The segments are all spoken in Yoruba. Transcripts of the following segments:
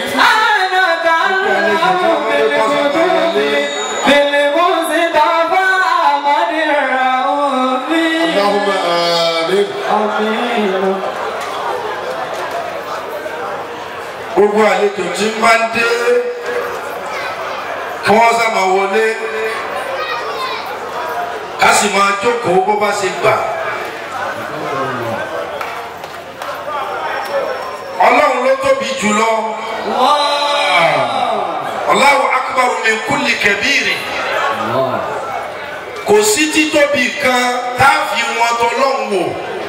أنا تعلم بالقدوم بالمصطفى أحمد الرؤوف اللهم آمين. آمين gbogbo àlejò tí ń bá ń dé kí wọ́n sábà wọlé ká sì máa jókòó bó bá ṣe gbà. ọlọ́run ló tóbi jùlọ Allahu akbar min kulli kabiri kò sí títóbi kan tá a fi wọn tọ́lọ́run wò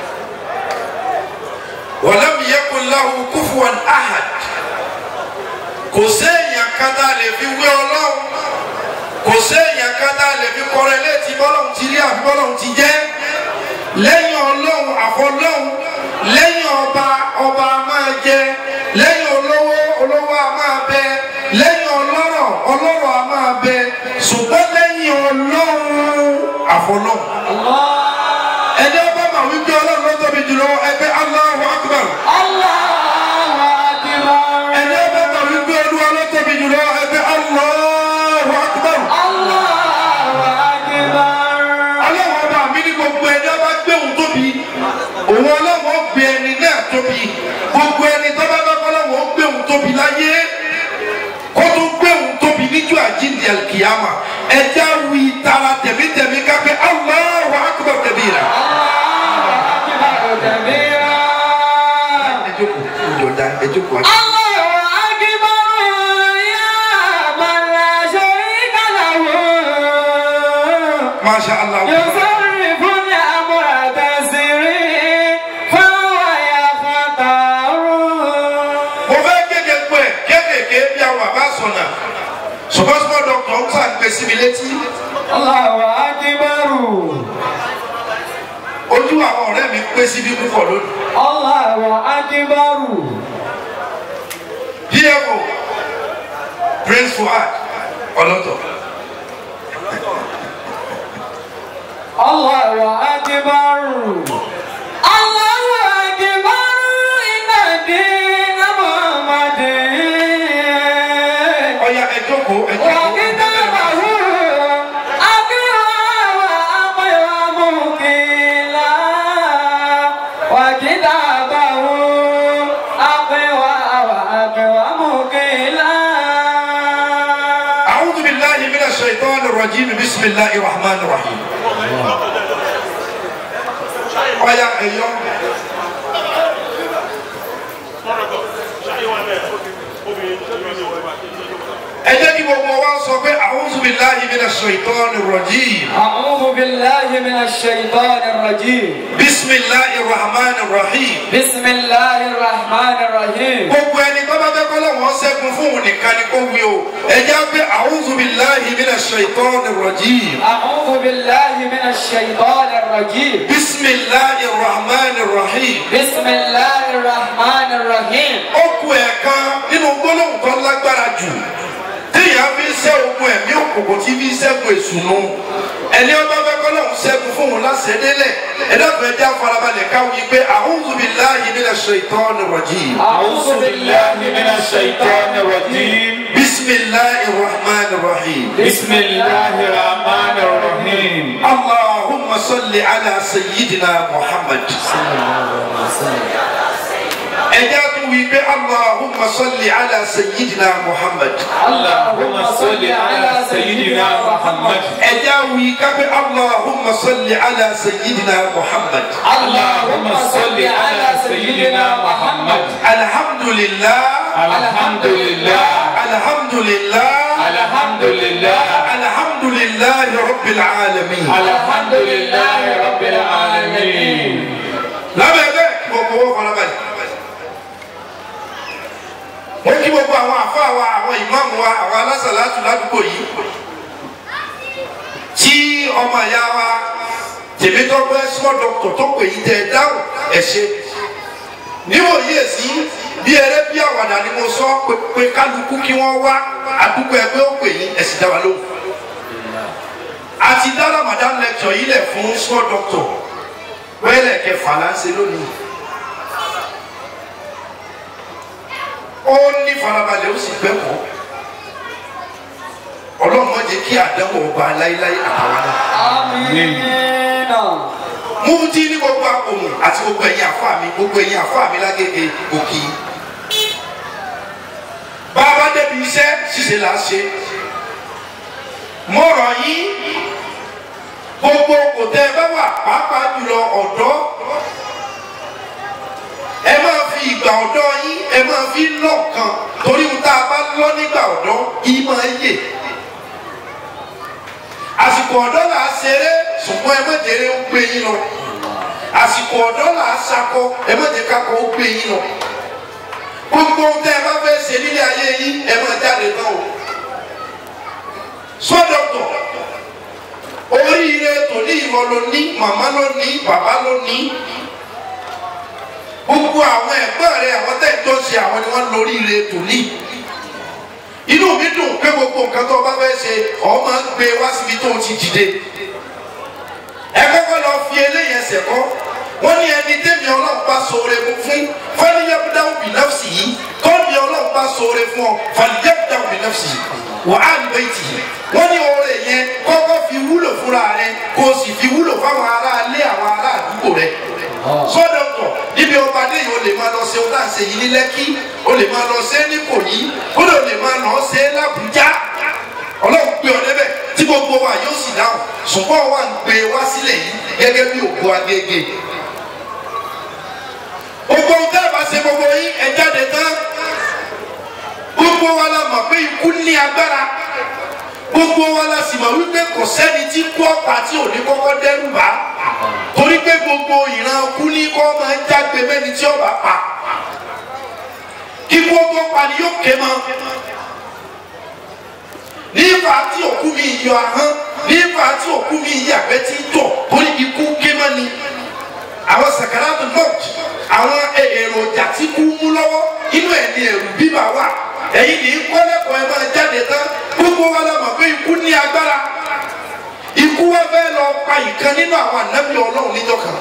walam yakun lahu kufuwan ahad kò séèyàn kan tá a lè fi wé ọlọ́run kò séèyàn kan tá a lè fi kọrẹ létí bọ́lọ́run ti rí àfi bọ́lọ́run ti jẹ́ lẹ́yìn ọlọ́run àfọlọ́run lẹ́yìn ọba ọba a máa jẹ lẹ́yìn olówó olówó a máa bẹ lẹ́yìn ọlọ́rọ̀ ọlọ́rọ̀ a máa bẹ ṣùgbọ́n lẹ́yìn ọlọ́run àfọlọ́run ẹni ọba mà wípé ọlọ́run ló tóbi jùlọ ẹgbẹ́ Allahu Akbar الله أكبر ẹni ọba mà wípé olúwa ló tóbi jùlọ ẹgbẹ́ Allahu Akbar. الله أكبر ọlọ́wọ́ ọba mi ní gbogbo ẹni ọba gbé òun tóbi òun ọlọ́wọ́ gbé ẹni náà tóbi gbogbo ẹni tó bá bá ọlọ́wọ́ gbé òun tóbi láyé kó tó gbé òun tóbi níjọ́ àjíǹde alkiyama ẹja wí tara tẹ̀mítẹ̀mí kápẹ́ Allahu akbar kabira. أكبر كبيرا ẹ jókòó ìjọba ẹ jókòó. الله أكبر يا من لا شريك له masha allah. يصرف الأمر تسري فهو يختار mo fẹ́ kéde pé kéékèèké bí àwọn àbá sọ̀nà ṣùgbọ́n small doctor ń sàgbé sí mi létí الله أكبر ojú àwọn ọ̀rẹ́ mi pé síbi púpọ̀ lónìí. الله أكبر DFO Prince Fuad ọlọ́tọ̀ الله أكبر الله أكبر إن الدين محمد ọya ẹ jókòó ẹ jókòó. وكتابه أقوى وأقوى مقيلا وكتابه أقوى وأقوى مقيلا أعوذ بالله من الشيطان الرجيم بسم الله الرحمن الرحيم ọya ẹyọ ẹ jẹ́ kí gbogbo wa sọ pé أعوذ بالله من الشيطان الرجيم أعوذ بالله من الشيطان الرجيم بسم الله الرحمن الرحيم بسم الله الرحمن الرحيم gbogbo ẹni tó bá fẹ́ kọ́ lọ́wọ́ ṣẹ́gun fún òun nìkan ni kó wí o ẹ jẹ́ pé أعوذ بالله من الشيطان الرجيم أعوذ بالله من الشيطان الرجيم بسم الله الرحمن الرحيم بسم الله الرحمن الرحيم ó kù ẹ̀ka nínú gbólóhùn tó lágbára jù téèyàn fi ń ṣẹ́ ogun ẹ̀mí òkùnkùn tí fi ń ṣẹ́gun èṣùnú ẹni ọba fẹ́ kọ́ lọ́hùn ṣẹ́gun fún òun láṣẹ́délẹ̀ ẹ̀dọ́fẹ́ já farabalẹ̀ káwí pé a'udhu billahi minash shaitani rajim أعوذ بالله من الشيطان الرجيم bismillahir rahmanir rahim بسم الله الرحمن الرحيم allahumma salli ala sayyidina muhammad ẹ̀já tún wí pé allahumma salli ala sayyidina muhammad. اللهم صل على سيدنا محمد ẹja wí kápẹ́ allahumma salli ala sayyidina muhammad اللهم صل على سيدنا محمد alhamdulillah الحمد لله alhamdulillah الحمد لله alhamdulillah rabbil alamin. الحمد لله رب العالمين lábẹ́ bẹ́ẹ̀ kí gbogbo owó farabalẹ̀. wọ́n kí gbogbo àwọn àfáà wa àwọn ìmáàmù wa àwọn alásàlátù ládùúgbò yìí. tí ọmọ ìyá wa tèmítọ́pẹ́ small doctor tó pè yí tẹ dáhùn ẹ̀ ṣe. níwòyí èsì bí eré bí àwàdà ni mo sọ pé pé kálukú kí wọ́n wá àdúgbò ẹgbẹ́ ó pè yín ẹ̀sìn dá wa lóhùn. àti dá Ramadan lecture yìí lẹ̀ fún small doctor wẹ́lẹ̀ kẹfà là ń ṣe lónìí. ó ní farabalẹ̀ ó sì gbẹ́kọ̀ọ́ ọlọ́run má jẹ́ kí àdánwò ọba láéláé àtàwọn náà Amina. mufti ní gbogbo àpòmù àti gbogbo ẹ̀yin àfa mi gbogbo ẹ̀yin àfa mi lágége òkì bàbá débi iṣẹ́ ṣíṣe là á ṣe mọ̀rọ̀ yín gbogbo kò tẹ́ ẹ bá wà pàápàá jùlọ ọ̀dọ́ ẹ máa fi ìgbà ọ̀dọ́ yín ẹ máa fi lọ́ọ̀kan torí ohun tá a bá lọ nígbà ọ̀dọ́ yìí máa yè àsìkò ọ̀dọ́ là á ṣeré ṣùgbọ́n ẹ má jẹ́rẹ́ ó gbé yín lọ àsìkò ọ̀dọ́ là á ṣakọ ẹ má jẹ́ kakọ ó gbé yín lọ gbogbo ohun tẹ́ ẹ bá fẹ́ ṣe nílé ayé yín ẹ má jáde náà o sọ́dọ̀tọ̀ oríire tòní ìwọ ló ní màmá ló ní bàbá ló ní gbogbo àwọn ẹ̀gbọ́n rẹ àwọn tẹ́ ẹ jọ ṣe àwọn ni wọ́n lóríire tòní inú mi dùn pé gbogbo nǹkan tó o bá fẹ́ ṣe ọ máa ń gbé wá síbi tó o ti dìde ẹ kọ́kọ́ lọ fi eléyìí ẹsẹ̀ kọ́ wọ́n ní ẹni tẹ́mi ọlọ́run bá ṣoore fún fún fẹ́lẹ́yẹ́bùdáwù bí nọ́ọ̀sì yìí tọ́mi ọlọ́run bá ṣoore fún ọ fẹ́lẹ́yẹ́bùdáwù bí nọ́ọ̀sì yìí wà á ní bẹ́ẹ̀ tì í wọ́n ní oore yẹn kọ́kọ́ fi wúlò fúnra rẹ kó o sì fi wúlò fáwọn ará ilé àwọn ará àdúgbò rẹ sọ́dọ̀tọ̀ níbi ọba dé yìí o lè máa lọ ṣe o láǹṣe yìí ní lẹ́kí o lè máa lọ ṣe ní kòyí o lè lè máa lọ ṣe lábújá ọlọ́run gbé ọ débẹ̀ tí gbogbo wa yóò sì dáhùn ṣùgbọ́n wa ń gbé wá sílẹ̀ yìí gẹ́gẹ́ bí ògo agége gbogbo nǹkan ẹ̀ bá ṣe gbogbo yín ẹ̀ jáde tán gbogbo wa la mọ̀ pé ikú ní agbára gbogbo wa la sì mọ̀ wípé kò sẹ́ni tí kú ọ̀pá tí ò ní kọ́kọ́ dẹ́rù bá torí pé gbogbo ìran kú ní kọ́ máa ń jágbe mẹ́ni tí ọba pa kíkú ọgbọ́ pa ni yóò ké mọ́ nígbà tí òkú mi yọ ahọ́n nígbà tí òkú mi yàgbẹ́ tí tọ̀ torí ikú ké mọ́ ni àwọn sakaratu mọ́t àwọn èròjà tí kú mú lọ́wọ́ inú ẹ̀ ní ẹ̀rù bíbà wà ẹ̀yin ní kọ́lẹ́kọ̀ọ́ ẹ máa jáde tán gbogbo wa la mọ̀ pé ikú ní agbára ikú wa fẹ́ lọ pa ìkan nínú àwọn ànábì ọlọ́run níjọ́ kan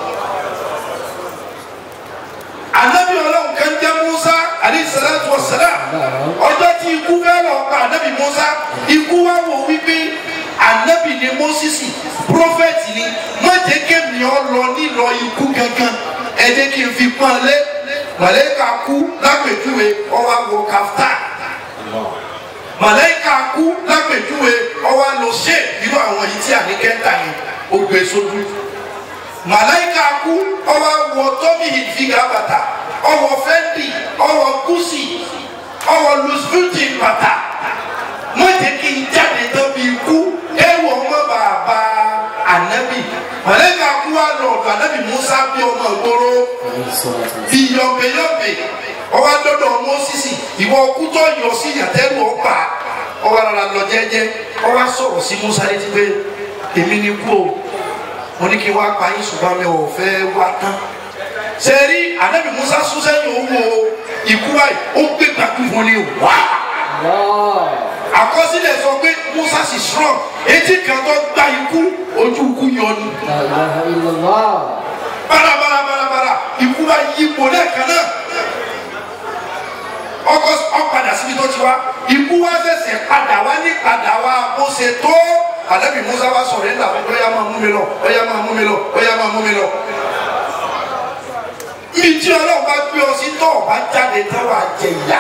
ànábì ọlọ́run kan jẹ́ Musa alayhi salatu wa salam ọjọ́ tí ikú fẹ́ lọ pa ànábì Musa ikú wa wò wípé ànábì ni Mósísì prófẹ́tì ni má jẹ́ kémi ọ lọ nílọ ikú gangan ẹ jẹ́ kí n fi pọ́n lé màlẹ́kà kú lápèjúwe ọwọ́ àwọ̀ kàftáà màlẹ́kà kú lápèjúwe ọwọ́ lọ ṣe irú àwọn yìí tí àníkẹ́ ń tà yẹn ó gbé sójú màlẹ́kà kú ọwọ́ wọ tọ́mì ìfìgà bàtà ọwọ́ fẹ́ndì ọwọ́ gúúsì ọwọ́ lùsùlùtì bàtà wọ́n jẹ́ kí n jáde tó bí ikú ẹ̀wọ̀ ọmọ bàbá ànábì màlẹ́kà kú wà lọ́ọ̀dọ̀ ànábì Musa bí ọmọ ìgboro bí yọ̀bẹ̀yọ̀bẹ̀ ọwọ́ adọ́dọ̀ Mósísì ìwọ kútọ́ yọ sí yàtẹ́rù ọgbà ọwọ́ ara lọ jẹ́jẹ́ ọwọ́ sọ̀rọ̀ sí Musa létí pé èmi ni kú o mo ní kí wá pa yín ṣùgbọ́n mi ò fẹ́ wá tán sẹ́rí ànábì Musa sún sẹ́yìn owó ikú báyìí ó gbé gbàgbé fún ni wá àkọsílẹ̀ sọ pé Musa sì strong etí kan tó gba ikú ojú ikú yọ ni bárabára bárabára ikú bá yí ipò lẹ́ẹ̀kan náà ọkọ ọpadà síbi tó ti wá ikú wá ṣẹ̀ṣẹ̀ padà wá ní padà wá bó ṣe tó ànábì Musa wá sọ̀rọ̀ ẹ̀ làwọn ọ̀yà máa mú mi lọ ọ̀yà máa mú mi lọ ọ̀yà máa mú mi lọ. ibi tí ọlọ́run bá gbé ọ sí tó ọba jáde tán wà jẹ ìyá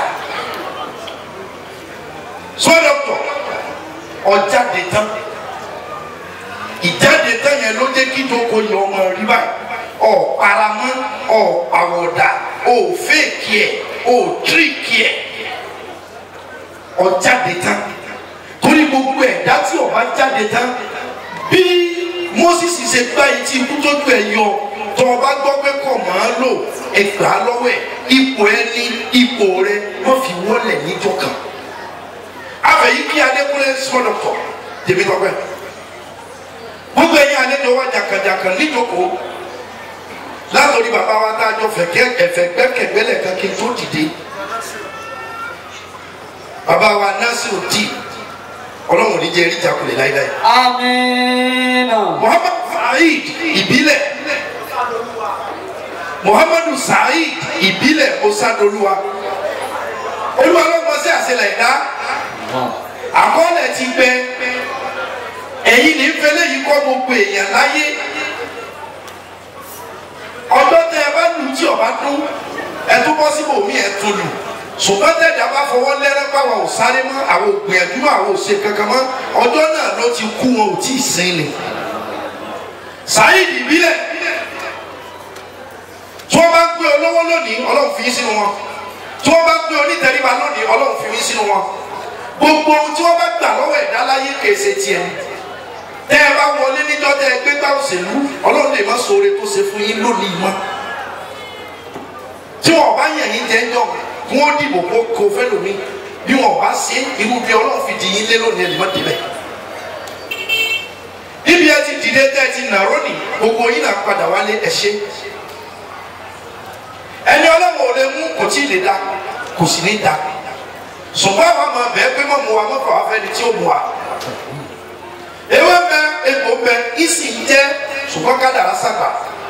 sọ́dọ̀tọ̀ ọjáde tán ìjáde tán yẹn ló jẹ́ kí tóko yẹ ọmọ rí báyìí ọ̀ paramọ́ ọ̀ àwọ̀dà ọ̀ fèkì ẹ̀ ọ̀ tíríkì ẹ̀ ọjáde tán torí gbogbo ẹ̀dá tí ọba jáde tán bí Moses ṣe gbá etí ikú tójú ẹ̀ yọ tó ọba gbọ́ pé kọ̀ máa lò ẹgbà lọ́wọ́ ẹ̀ ipò ẹni ipò rẹ wọ́n fi wọ́lẹ̀ níjọ́ kan afẹ́yí kí adékúnlé sọ́dọ̀tọ̀ tèmi tọ́pẹ́ gbogbo ẹ̀yin àlejò wa jàkàjàkà níjókòó látòrí bàbá wa tá a jọ fẹ̀kẹ́ ẹ̀fẹ̀ gbẹ́kẹ̀gbẹ́lẹ̀ kan kí n tó dìde bàbá wa Nasiru di ọlọ́run ní jẹ́ eríjà kulẹ̀ láíláí. Amina. Muhammadu Saheed ìbílẹ̀ Muhammadu Saheed ìbílẹ̀ Osadoluwa olúwa ló mọ sí àṣelẹ̀ ìdá àkọọ́lẹ̀ ti gbẹ ẹ̀yin ní fẹlẹ́ yìí kọ́ gbogbo èèyàn láyé ọjọ́ tẹ ẹ bá lù tí ọba dún ẹ tún bọ́ síbò mí ẹ tún lù ṣùgbọ́n tẹ̀dá bá fọwọ́ lẹ́rẹ́ pàwọ́ ò sáré mọ́ àwọn ògbìyànjú mọ́ àwọn òṣè kankan mọ́ ọjọ́ náà ló ti kú wọn ò tí ì sin ni sáyidì ìbílẹ̀ tí wọ́n bá ń gbé olówó lónìí ọlọ́run fi yín sínú wọn tí wọ́n bá ń gbé onítẹ̀ríba lónìí ọlọ́run fi yín sínú wọn gbogbo ohun tí wọ́n bá gbà lọ́wọ́ ẹ̀dá láyé kèsè tiẹ̀ tẹ́ ẹ bá wọlé níjọ́ tẹ́ ẹ gbé gbá òṣèlú ọlọ́run lè má sọ̀rọ̀ tó ṣe fún yín lónìí mọ́ tí wọn bá yàn yín jẹ́ ń jọ kí wọ́n dìbò kó kó fẹ́ lómi bí wọn bá ṣe irú bí ọlọ́run fi di yín lé lónìí ẹ̀ lè má débẹ̀ níbi ẹ ti dìde tẹ́ ẹ ti nàró nì gbogbo yín náà padà wálé ẹ ṣe ẹni ọlọ́run ò lè mú kò tí ì lè da kò sì ní da ṣùgbọ́n àwọn ọmọ bẹ́ẹ̀ pé mọ̀ mu wa mọ̀ fà wá fẹ́ ni tí ó mu wa ewé bẹ egbò bẹ ìsì ń jẹ ṣùgbọ́n kádàrá sàgbà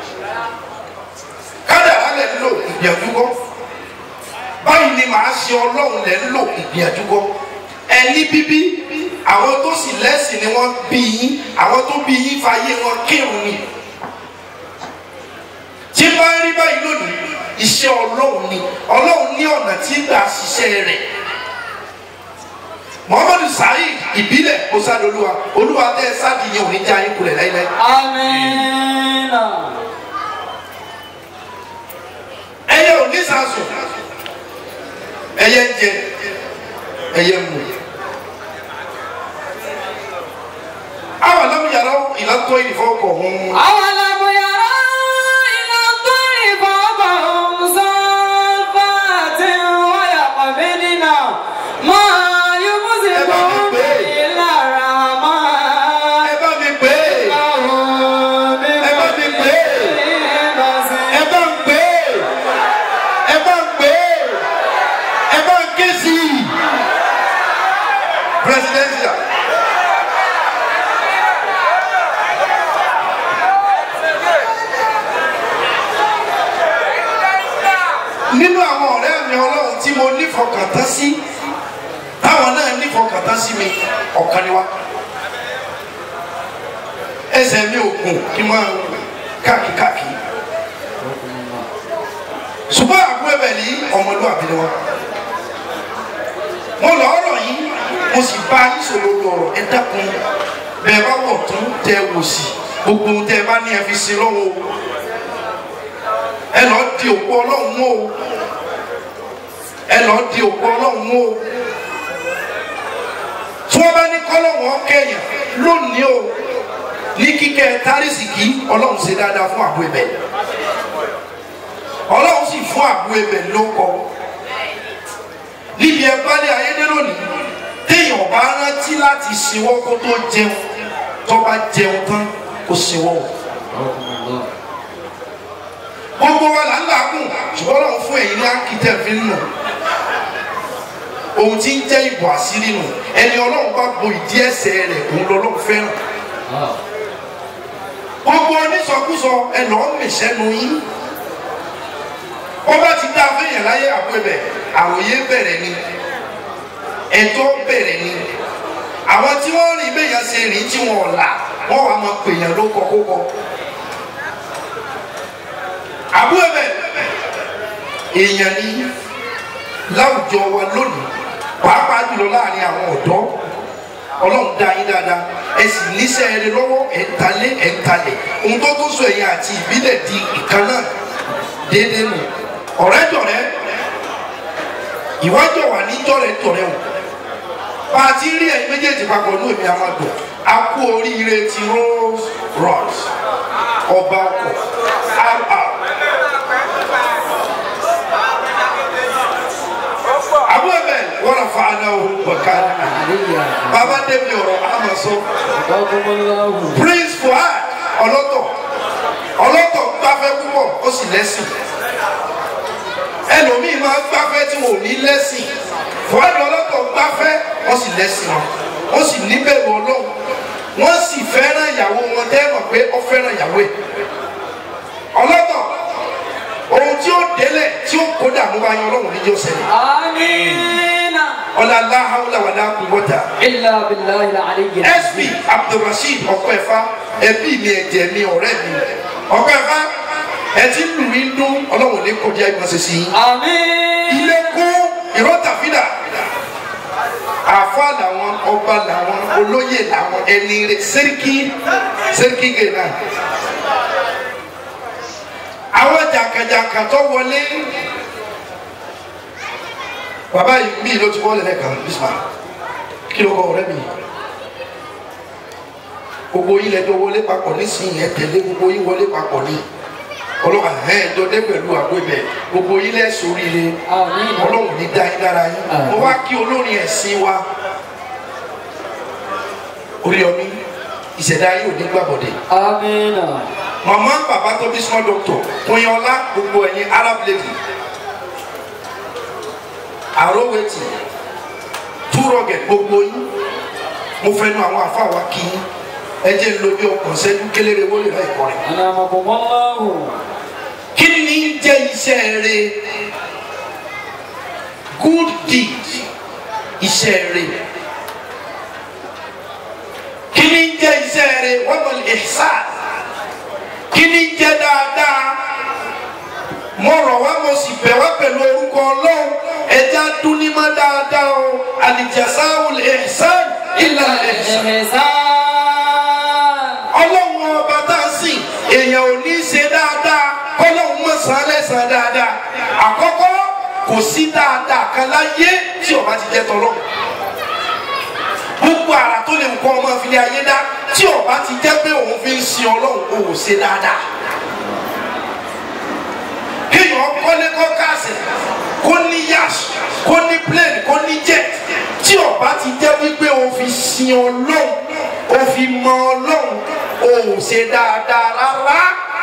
kádàrá lẹ̀ ń lò ìgbìyànjú kọ́ báyìí ni màá ṣe ọlọ́run lẹ̀ ń lò ìgbìyànjú kọ́ ẹni bíbí àwọn tó sì lẹ́sìn ni wọ́n bí yín àwọn tó bí yín fàyè wọn kírun ni tí bá ń rí báyìí lónìí iṣẹ́ ọlọ́run ni ọlọ́run ní ọ̀nà tí gbà ṣiṣẹ́ rẹ̀ muhammadu saheed ìbílẹ̀ ọ̀sádọ́lúwa olúwa tẹ́ ẹ sáàdì yẹn ò ní já yín kulẹ̀ láíláí. Amina. ẹyẹ ò ní sàásùn ẹyẹ ń jẹ ẹyẹ ń mu. àwọn alámúyàrá ìlàtọ̀ ìfọwọ́kọ̀ ọ̀hún. أولم يروا إلى الطير فوقهم صافات ويقبضن ما يمسكهم إلا الرحمن ẹ bá mi pè é وهم ẹ bá mi pè é بكل ẹ bá ń pè é ẹ bá ń pè é ẹ bá ń ké sí i. presidential. nínú àwọn ọ̀rẹ́ mi ọlọ́run tí mo nífọkàntán sí táwọn náà nífọkàntán sí mi ọ̀kan ni wá ẹsẹ̀ mi ò gùn kí n máa káàkiri ṣùgbọ́n àbúrò ẹ̀bẹ̀ ní ọmọlúwàbí ni wá mo lọ ọ̀rọ̀ yìí mo sì bá ìṣòro lọ̀rọ̀ ẹ dákun bẹ́ẹ̀ bá wọ̀ tún tẹ wò sí gbogbo ohun tẹ bá ní ẹ fi sin lọ́wọ́ o ẹ lọ di òkú ọlọ́run mú o ẹ lọ di òkú ọlọ́run mú o tí wọ́n bá ní kọ́lọ́wọ́n kẹyàn lónìí o ní kíkẹ́ tárísìkì ọlọ́run ṣe dáadáa fún àbú ẹ̀bẹ̀ ọlọ́run sì fún àbú ẹ̀bẹ̀ ló kọ níbi ẹ bá lé ayédè lónìí téèyàn bá rántí láti ṣíwọ́ kó tó jẹun tó bá jẹun tán kó ṣíwọ́ o gbogbo wa là ń làágùn ṣùgbọ́n lọ́wọ́ fún ẹ̀yin ní akitẹ́ fi ń nù ohun tí ń jẹ́ ìbò àṣírí nù ẹni ọlọ́run bá bo ìdí ẹsẹ̀ rẹ̀ òun lọ́lọ́run fẹ́ràn gbogbo onísọkúsọ ẹ lọ́ọ́ mìṣẹ́nu yín wọ́n bá ti dá fẹ́yìn láyé àpẹẹbẹ àròyé bẹ̀rẹ̀ ni ẹjọ́ bẹ̀rẹ̀ ni àwọn tí wọ́n rìn bẹ́yàn ṣe rìn tí wọ́n là wọ́n wà máa pèèyàn ló kọ́ kó kọ́ àbúrò bẹ èèyàn ní láwùjọ wa lónìí pàápàá jùlọ láàrin àwọn ọ̀dọ́ ọlọ́run dá yín dáadáa ẹ sì níṣẹ́ ẹni lọ́wọ́ ẹ̀ ń talé ẹ̀ ń talẹ̀ ohun tó tó sọ ẹ̀yìn àti ìbílẹ̀ di ìkan náà déédéé nù ọ̀rẹ́ jọ̀rẹ́ ìwájọ wà ní jọ̀rẹ́ jọ̀rẹ́ o bá a ti rí ẹ̀yin méjèèjì papọ̀ ní èmi amadu a kú oríire ti Rolls Royce ọba ọkọ̀ rr àbúrò bẹ wọn lọ fa aná o bọ̀ká bàbá débi ọ̀rọ̀ àmọ̀ sọ prince fuad ọlọ́tọ̀ ọlọ́tọ̀ gbáfẹ́ púpọ̀ ó sì lẹ́sìn ẹlòmíì máa gbáfẹ́ tí wọn ò ní lẹ́sìn fuad ọlọ́tọ̀ gbáfẹ́ ó sì lẹ́sìn wọn ó sì níbẹ̀rù ọlọ́run wọ́n sì fẹ́ràn ìyàwó wọn tẹ́ mọ̀ pé ó fẹ́ràn ìyàwó ẹ̀ ọlọ́tọ̀ ohun tí ó délẹ̀ tí tí ó kó dààmú bá yan ọlọ́run níjọ́ ṣẹlẹ̀ آمين ọ̀là aláhàwùlà wà láàkú wọ́tà إلا بالله العلي sp abdulrasheed ọ̀pẹ̀fà ẹbí mi ẹ̀jẹ̀ mi ọ̀rẹ́ mi ọ̀pẹ̀fà ẹ ti lù mí dún ọlọ́run ní kọjá ìmọ̀ọ́sẹ̀ sí i آمين ilé kú ìrọ́tàfídà àfa làwọn ọba làwọn olóyè làwọn ẹni rẹ sẹ́ríkì sẹ́ríkì gẹ̀ẹ́nà àwọn jàǹkàjàǹkà tó wọlé bàbá yìí mí ló ti wọlé lẹ́ẹ̀kan bísí kí ló kọ ọ̀rẹ́ mi gbogbo yín lẹ́jọ́ wọlé papọ̀ nísìnyí ẹ tẹ̀lé gbogbo yín wọlé papọ̀ ní ọlọ́wà ẹ̀ jọdẹ pẹ̀lú àgbẹ̀bẹ̀ gbogbo yín lẹ́sùn oríire آمين ọlọ́run ní dá yín dára yín mo wá kí olórin ẹ̀sìn wa Oríyọmí ìṣẹ̀dá yín ò ní gbàbọ̀dẹ̀ آمين màmá bàbá tó bí small doctor kúnyọ́lá gbogbo ẹ̀yin arab lady àrówẹ̀tì túrọ̀gẹ̀ gbogbo yín mo fẹ́ nu àwọn àfa wa kí yín ẹ jẹ́ ń lo bí ọkàn sẹ́jú kéléré wọlé láì kọrin أنعمكم الله kí ni jẹ́ iṣẹ́ rere good deed iṣẹ́ rere kí ni jẹ́ iṣẹ́ rere wọ́n mọ̀ ihsan kí ni jẹ́ dáadáa mo rọ̀ wá mo sì bẹ̀ wá pẹ̀lú orúkọ ọlọ́run ẹja dúnímọ̀ dáadáa o al-jazaa'ul ihsan illa al-ihsan إحسان ọlọ́run ọba tá a sìn èèyàn ò ní í ṣe dáadáa kọ́lọ́run mọ̀ sàn lẹ́sàn dáadáa àkọ́kọ́ kò sí dáadáa kan láyé tí ọba ti jẹ́ tọ́lọ́run gbogbo ara tó lè kọ́ ọmọ ìfilẹ̀ ayé dá tí ọba ti jẹ́ pé òun fi ń sin ọlọ́run ò ṣe dáadáa kéèyàn kọ́lé kọ́ káàsì kó ní yash kó ní plane kó ní jet tí ọba ti jẹ́ wípé o fi sin ọlọ́run o fi mọ ọlọ́run o ò ṣe dáadáa rárá.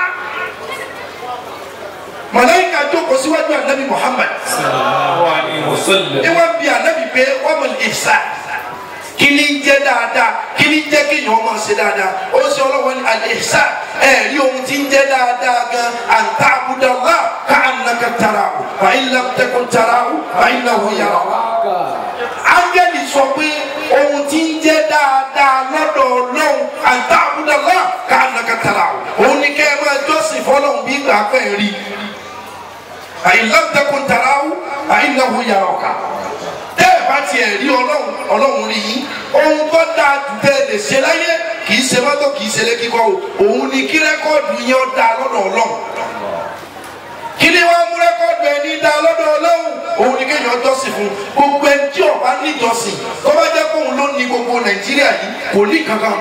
màláíkà jókòó síwájú ànábì Muhammad sallallahu alayhi wa sallam. ní wọ́n bi ànábì pé wọ́n mọ̀ ìfṣà kí ni ń jẹ́ dáadáa kí ni ń jẹ́ kéèyàn máa ṣe dáadáa ó ṣe ọlọ́wọ́ ní al-ihsan ẹ̀ rí ohun tí ń jẹ́ dáadáa gan an ta'budallah ka'annaka tarahu fa in lam takun tarahu fa innahu yaraka. ángẹ́lì sọ pé ohun tí ń jẹ́ dáadáa lọ́dọ̀ ọlọ́run an ta'budallah ka'annaka tarahu òun ni kẹ́ ẹ máa jọ́sìn fọlọ́run bí gbà pẹ́ rí fa in lam takun tarahu fa innahu yaraka tẹ́ ẹ bá tiẹ̀ rí ọlọ́run ọlọ́run rí yín ohun tó dáa jù tẹ́ ẹ lè ṣe láyé kì í ṣe mọ́tò kì í ṣe lé kíkọ́ o òun ni kí rẹ́kọ́ọ̀dù yẹn ó dáa lọ́dọ̀ ọlọ́run kí ni wọ́n mú rẹ́kọ́ọ̀dù ẹ̀ ní dáa lọ́dọ̀ ọlọ́run òun ni kéèyàn jọ́sìn fún gbogbo ẹni tí ó bá níjọ́sìn tó bá jẹ́ kóun ló ní gbogbo nàìjíríà yìí kò ní kankan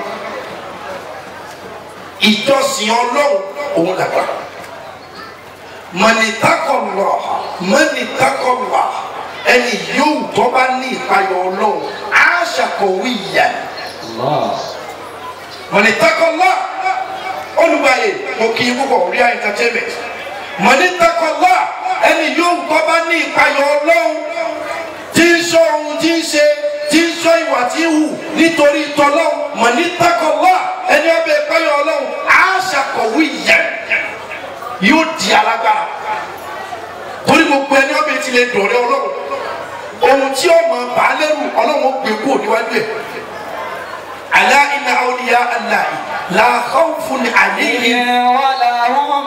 ìjọsìn ọlọ́run òun làgbà mọ̀nìtàkọ̀lọ̀ mọ̀nìtàkọ̀lọ̀ ẹni yóò tó bá ní ìpayọ̀ ọlọ́run á ṣàkọ̀wé ìyá mọ̀nìtàkọ̀lọ̀ olùgbàyè mo kì í púpọ̀ rí entertainment mọ̀nìtàkọ̀lọ̀ ẹni yóò tó bá ní ìpayọ̀ ọlọ́run tí ń sọ ohun tí ń ṣe tí ń sọ ìwà tí ń hù nítorí tọ́lọ́run mọ̀nìtàkọ̀lọ̀ ẹni ọbẹ̀ ìpayọ̀ ọlọ́run á ṣàkọ̀wé ìyá yóò di alágbára torí gbogbo ẹni ọbẹ̀ ti lè dọ̀rẹ́ ọlọ́run ohun tí ọmọ bàálẹ́rù ọlọ́run ó gbé kúrò níwájú ẹ̀ alá iná awliya Allahi la khawfun alayhim ولا هم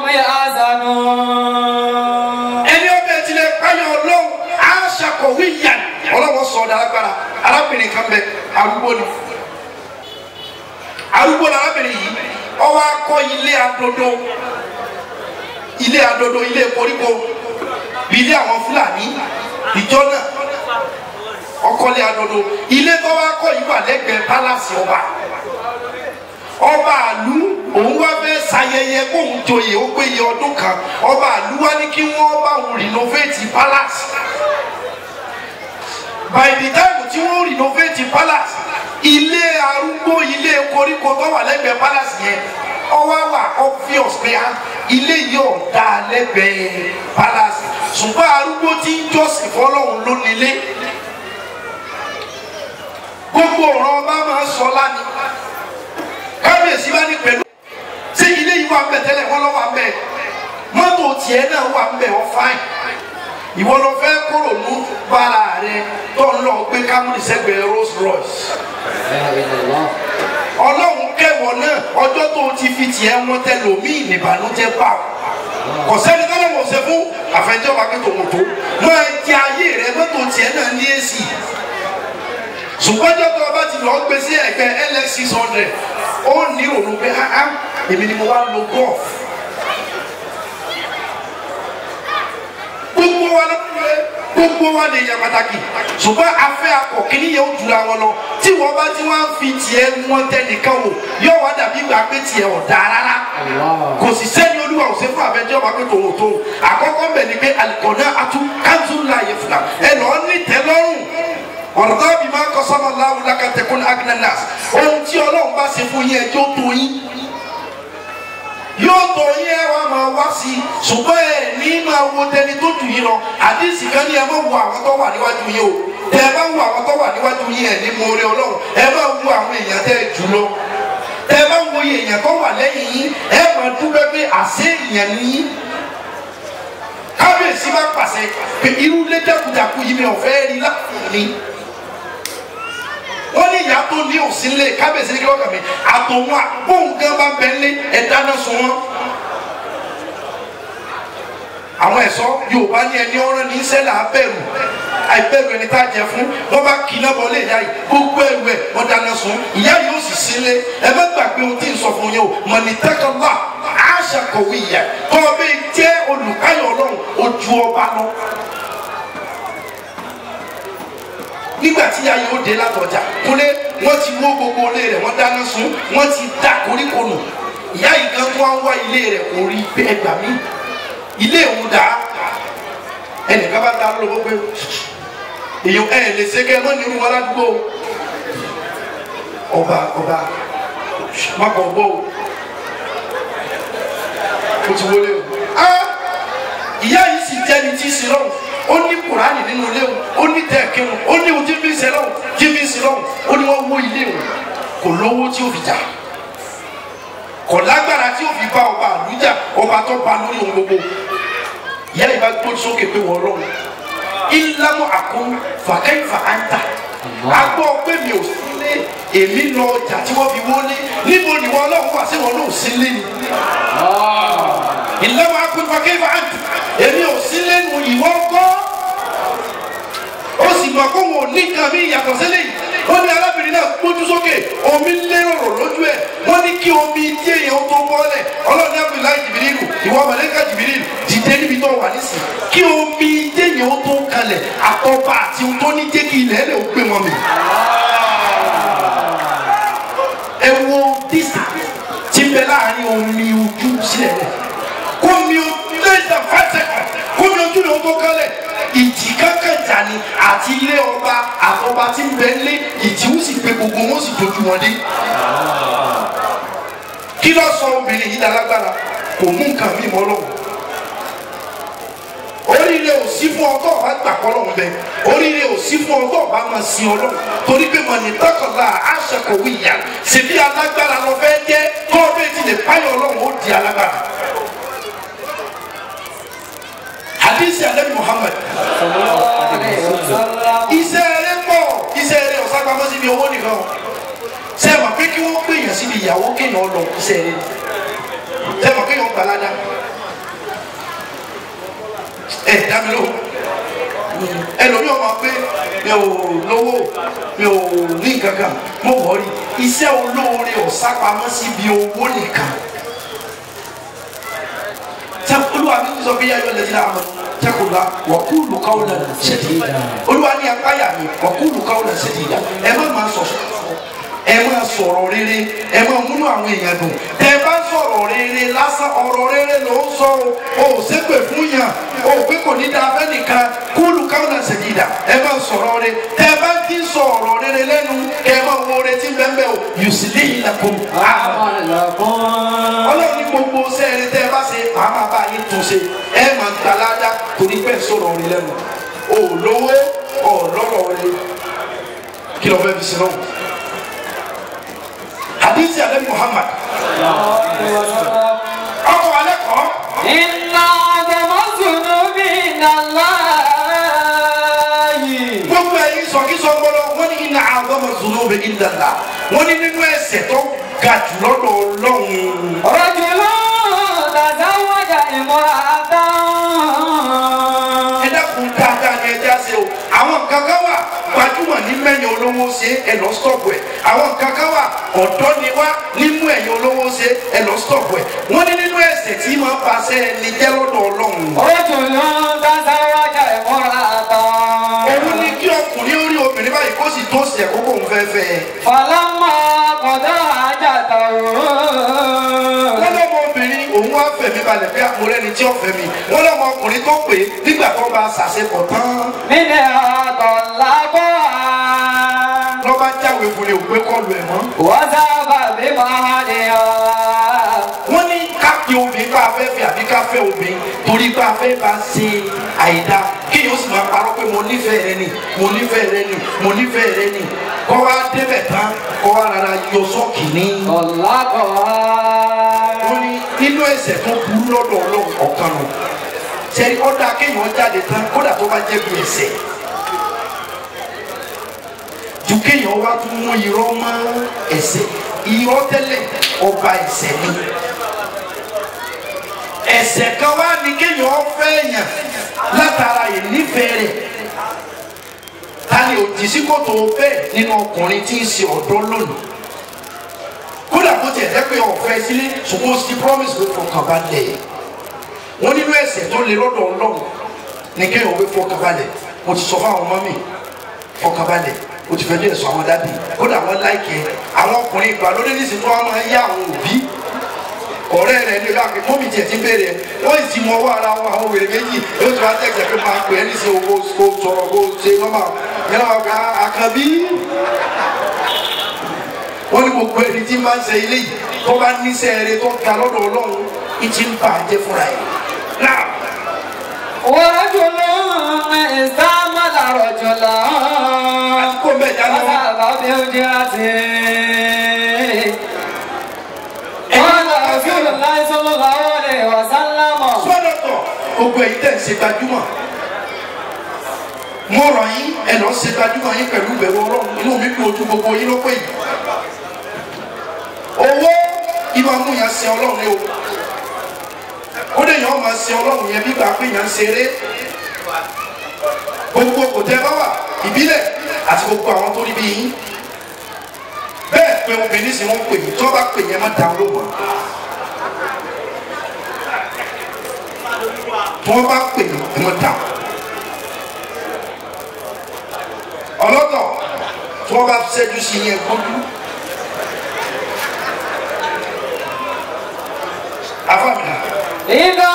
يحزنون ẹni ọbẹ̀ ti lè páyọ̀ ọlọ́run á ṣàkọ̀wé yàn ọlọ́run sọ ọ́ dálágbára arábìnrin kan bẹ arúgbó ni arúgbó ni arábìnrin yìí ọwọ́ akọ ilé adodo ilé adodo ilé koríko bí ilé àwọn fúlàní ìjọ náà ọkọlé adodo ilé tó wá kọ́ yìí wà lẹ́gbẹ̀ẹ́ pálásì ọba ọba àlú òun wá fẹ́ ṣayẹyẹ kóun joyè ó péye ọdún kan ọba àlú wá ní kí wọ́n bá òun renovate palace by the time tí wọ́n renovate palace ilé arúgbó ilé koríko tó wà lẹ́gbẹ̀ẹ́ palace yẹn ọwọ́ wà obvious pé á ilé yìí ò dáa lẹ́gbẹ̀ẹ́ palace ṣùgbọ́n arúgbó tí ń jọ́sìn fọlọ́run ló nílé gbogbo ọ̀rọ̀ ọba máa ń sọ lánìí kábíyèsí bá ní pẹ̀lú ṣé ilé yìí wà ń bẹ̀ tẹ́lẹ̀ wọ́n lọ́ wà ń bẹ̀ mọ́tò tiẹ̀ náà wà ń bẹ̀ wọ́n fáìn ìwọ lọ fẹ́ kóró nù bára rẹ tó ń lọ gbé kámúrì sẹ́gbẹ̀ẹ́ Rolls Royce ọlọ́run kẹwọ náà ọjọ́ tó o ti fi tiẹ̀ wọn tẹ lòmíì nìbànújẹ́ bá o kò sẹ́ni tọ́lọ́ wọ̀ ṣe fún àfẹnjọba pé tòun tó máa jẹ ayé rẹ mọ́tò tiẹ̀ náà ní èsì ṣùgbọ́n ọjọ́ tó o bá ti lọ gbé sí ẹgbẹ́ LX six hundred ó ní òun pé áá èmi ni mo wá lo golf gbogbo wa ló gbogbo wa lè yàn pàtàkì ṣùgbọ́n afẹ́ akọ̀ kìíní yẹn ó jura wọn lọ tí wọ́n bá tí wọ́n fi tiẹ̀ wọn tẹ nìkan wò yóò wá dàbí gbà pé tiẹ̀ ọ̀dà rárá kò sì sẹ́ni olúwa ò ṣe fún abẹ́jọ́ wa pé tòun tó àkọ́kọ́ bẹ̀ ni pé alikọ̀nà atu kanzu la yẹ fila ẹ lọ ní tẹ́lọ́rùn ọ̀rọ̀dá bí máa kọ́ sọ́mọ láwùú lákàtẹ́kùn agnanas ohun tí ọlọ́run bá ṣe fún yín ẹjọ́ tó yín yóò tó yín ẹ wá máa wá sí i ṣùgbọ́n ẹ ní máa wo tẹni tó jù yín lọ àdìsí kan ní ẹ má wo àwọn tó wà níwájú yín o tẹ ẹ bá wo àwọn tó wà níwájú yín ẹ ní mo rí ọlọ́run ẹ má wo àwọn èèyàn tẹ ẹ jù lọ tẹ ẹ bá wo èèyàn tó wà lẹ́yìn yín ẹ máa dúpẹ́ pé àṣẹ èèyàn ní yín kábíyèsí bá pàṣẹ pé irú lẹ́jàkújàkú yìí mi ò fẹ́ rí láàfin wọ́n ní ìyá tó ní òsínlẹ̀ kábíyèsí ní kí wọ́n kà mí àtòwọn àbóhùn gan bá bẹ ní ẹ̀dáná sun wọn. àwọn ẹ̀ṣọ́ yorùbá ní ẹni ọ̀rọ̀ ní sẹ́là abẹ́rù àìbẹ̀rù ẹni tá a jẹ fún wọ́n bá kí iná bọ́lé ìyá yìí gbogbo ẹ̀rù ẹ̀ wọ́n dáná sun ìyá yìí ó sì sílé ẹ má gbàgbé ohun tí ń sọ fún yín o mọ̀nìtẹ́kọ̀lá àṣà kọ̀wé ìyá kọ́ ọ bẹ́ẹ̀ jẹ́ olùkáyọ̀ ọlọ́run ojú ọba lọ nígbà tí ayé ó dé látọjà kúlé wọn ti wó gbogbo ilé rẹ̀ wọn dáná sun wọn ti dá koríko nù ìyá yìí kan tó wá ń wá ilé rẹ̀ kò rí bẹ́ẹ̀ gbà mí ilé òun dá ẹnìkan bá dá lọ́wọ́ pé èyàn ẹ lè ṣe kẹ́ ẹ mọ́ nínú wọn ládùúgbò ọba ọba mọ́kọ̀ ọgbọ́ o ó ti wọlé o ìyá yìí sì jẹ́ni tí ì sí lọ́wọ́ ó ní kùránì nínú ilé wọn ó ní tẹ̀kírun ó ní ojú bí ń ṣe lọ́wọ́ jí bí ń ṣe lọ́wọ́ ó ní wọ́n wó ilé wọn kò lówó tí ó fi jà kò lágbára tí ó fi bá ọba àlùjá ọba tó ba lórí ohun gbogbo ìyá yìí bá gbójú sókè pé wọ́n lọ́wọ́ ìlànà àkún fàkẹ́yìfà àǹtà agbọ́ pé mi ò sílé èmi lọ ọjà tí wọ́n fi wọlé níbo ni wọ́n lọ́wọ́ wá sí wọn náà sílé ni ìlànà àkún fàkẹ́yìfà àǹtà èmi ò sílé nu ìwọ kọ́ ó sì mọ̀ kó wọn ò ní nǹkan mi yàtọ̀ sílẹ̀ yìí wọ́n ní arábìnrin náà gbójú sókè omi lérò lójú ẹ̀ wọ́n ní kí omi tí èèyàn tó bọ́lẹ̀ ọlọ́ọ̀ni abdullahi jìbìrìlù ìwọ mọ̀lẹ́kà jìbìrìlù dìde níbi tó wà nísìn kí omi tí èèyàn tó kalẹ̀ àtọ́ba àti ohun tó ní jẹ́ kí ilẹ̀ ẹ̀ lè gbé wọn mi. ẹ wo dísà tí ń bẹ láàrin omi ojú sílẹ̀ rẹ̀ kó mi o less than five seconds kó mi ojú rẹ̀ ó tó kalẹ̀ ìjì kankan jà ní àti ilé ọba àtọba tí ń bẹ lé ìjì ó sì pé gbogbo wọn sì dojú wọn dé. kí ló sọ obìnrin yìí dálágbára kò mú nǹkan mi mọ́ lọ́wọ́ oríire ò sí fún ọtọ ọba gbà kọlọ ń bẹ oríire ò sí fún ọtọ ọba máa sin Ọlọ́run torí pé mọ ní tọkànlá aṣọkọwé ìyá ṣèbí alágbára lọ fẹ́ jẹ tó o bẹ ti lè páyọ Ọlọ́run ó di alágbára hadisi anabi Muhammad iṣẹ́ rẹ̀ pọ̀ iṣẹ́ rẹ̀ ọ̀sán pamọ́ síbi owó nìkan ṣe é ma pé kí wọ́n gbèyàn síbi ìyàwó kéèyàn lọ iṣẹ́ rẹ̀ ṣe é ma kéèyàn gbalada ẹ dami ló ẹlòmíì ọmọ pé mi ò lówó mi ò ní kankan mo wọrí iṣẹ́ olóore ọ̀sápamọ́ síbi owó nìkan tẹ olúwa mi sọ bí yáyọ lẹ́yìn náà tẹkùnlá wọ́kúlù káwọn ṣẹ̀dídà olúwa ní apáyà mi wọ́kúlù káwọn ṣẹ̀dídà ẹ má máa sọ ẹ máa sọ̀rọ̀ rere ẹ máa múnú àwọn èèyàn dùn tẹ bá sọ̀rọ̀ rere lásán ọ̀rọ̀ rere ló ń sọ o ò ṣépè fún yàn o ò pé kò ní dáa fẹ́ nìkan kúlù káwọn ṣẹ̀dídà ẹ máa sọ̀rọ̀ rere tẹ bá ti sọ̀rọ̀ rere lẹ́nu kẹ ẹ máa wo retí bẹ́ẹ̀ o yùsùlẹ̀ yìí lakum ọlọ́run ní gbogbo sẹ́ẹ̀rì tẹ́ ẹ bá ṣe màá máa bá yín tún ṣe ẹ máa gba ládá torí pẹ́ sọ̀rọ̀ rẹ lẹ́nu o lówó o lọ́rọ̀ rẹ kí ló fẹ́ fi sin náà hadisi alẹ́ Muhammad ọkọ̀ alẹ́ kọ́ إن أعظم الذنوب عند الله gbọlọgbọlọ wọn ní iná àgọmọ zunubi ìdàlá wọn ní nínú ẹ̀ṣẹ̀ tó ga jù lọ́dọ̀ Ọlọ́run. رجل تزوج امرأة ẹ dákun dáadáa ni ẹ já se o àwọn kankan wà gbajúmọ̀ ní mẹ́yìn olówó ṣe ẹ lọ stọ̀pù ẹ̀ àwọn kankan wà ọ̀dọ́ ni wá nímú ẹ̀yìn olówó ṣe ẹ lọ stọ̀pù ẹ̀ wọ́n ní nínú ẹ̀ṣẹ̀ tí máa ń paṣẹ ẹni jẹ́ lọ́dọ̀ Ọlọ́run. رجل تزوج امرأة òun ní kí ọkùnrin ó rí obìnrin báyìí kó sì tó ṣe ẹ̀kọ́ kóun fẹ́ fẹ́ ẹ. فلما قضى حاجته wọ́n lọ́mọ obìnrin òun wá fẹ̀mí balẹ̀ bí àpòrẹ́ ni tí ó fẹ̀mí wọ́n lọ́mọ ọkùnrin tó pè é nígbà tó bá ṣàṣepọ̀ tán منها طلقها lọ́ba jáwé fún ni òpé kọlu ẹ̀ mọ́. وذهب بمهرها wọ́n ní ká pe obìnrin bá a fẹ́ fẹ́ àbí ká fẹ́ obìnrin torí bá a fẹ́ bá a ṣe àìda kéèyàn ó sì máa parọ́ pé mo nífẹ̀ẹ́ rẹ ni mo nífẹ̀ẹ́ rẹ ni mo nífẹ̀ẹ́ rẹ ni kọ́ wa débẹ̀ tán kọ́ wa rárá yọ sọ́ọ̀kì ní. طلقها wọ́n ní nínú ẹ̀ṣẹ̀ tó burú lọ́dọ̀ ọlọ́run ọ̀kan nù sẹ́ni ọ̀dà kéèyàn jáde tán kódà tó bá jẹ́ bí ẹ̀ṣẹ̀ ju kéèyàn wá tún mú irọ́ mọ́ ẹ̀ṣẹ̀ irọ́ tẹ́lẹ̀ ọba ẹ̀ṣẹ̀ ni ẹ̀ṣẹ̀ kan wá ní kéèyàn fẹ́ yàn látara ìnífẹ̀ẹ́ rẹ̀ ta ni òjì sí kòtò bẹ́ẹ̀ nínú ọkùnrin tí ń ṣe ọ̀dọ́ lónìí kódà kó tiẹ̀ jẹ́ pé ọ̀fẹ́ sílé ṣùgbọ́n ó ti promise pé fọkàn balẹ̀ wọ́n nínú ẹ̀ṣẹ̀ tó lè lọ́dọ̀ ọlọ́run ní kéèyàn wé fọkàn balẹ̀ mo ti sọ fáwọn ọmọ mi fọkàn balẹ̀ o ti fẹ́ díẹ̀ sọ àwọn dábì kódà wọ́n láìkẹ́ àwọn ọkùnrin ìgbàlódé nísìnyí tó wọ́n máa ń yá àwọn òbí ọ̀rẹ́ rẹ̀ ní ìlàkè mọ́mì tiẹ̀ ti bẹ̀rẹ̀ wọ́n sì mọ ọwọ́ ara wọn àwọn wèrè méjì yóò ti wá tẹ̀sẹ̀ pé máa pè é ní sí owó kó sọ̀rọ̀ kó ṣe nọ́mà yẹn náà wà ká àkànbí wọ́n ní gbogbo ẹni tí máa ń ṣe ilé yìí tó bá níṣẹ́ eré tó ga lọ́dọ̀ ọlọ́run ìtì ń bà á jẹ́ fúnra ẹ̀. náà ورجل استعمل رجلا kó mbẹ́ jáde wọn. وذهب بوجهته قال رسول الله صلى الله عليه وسلم sọ́dọ̀tọ̀ gbogbo ẹ̀yin tẹ̀ ń ṣe gbajúmọ̀ mo rọ̀ yín ẹ̀ lọ́ ṣe gbajúmọ̀ yín pẹ̀lú ìbẹ̀wò ọlọ́run inú mi dùn ojú gbogbo yín ló pé yìí. owó ìmọ̀ mú yẹn ṣe ọlọ́run ni o ó lè yàn ọ́ máa ṣe ọlọ́run yẹn bíbá pé yẹn ń ṣeré gbogbo kò tẹ́ bá wà ìbílẹ̀ àti gbogbo àwọn tó rí bí yín bẹ́ẹ̀ pé obìnrin sì wọ́n pè yín tí wọ́n bá pè yẹn má dá olóhùn tí wọ́n bá pè yín ẹ má dá ọlọ́tọ̀ tí wọ́n bá ṣẹ́jú sí yẹn gbójú afáàmì إذا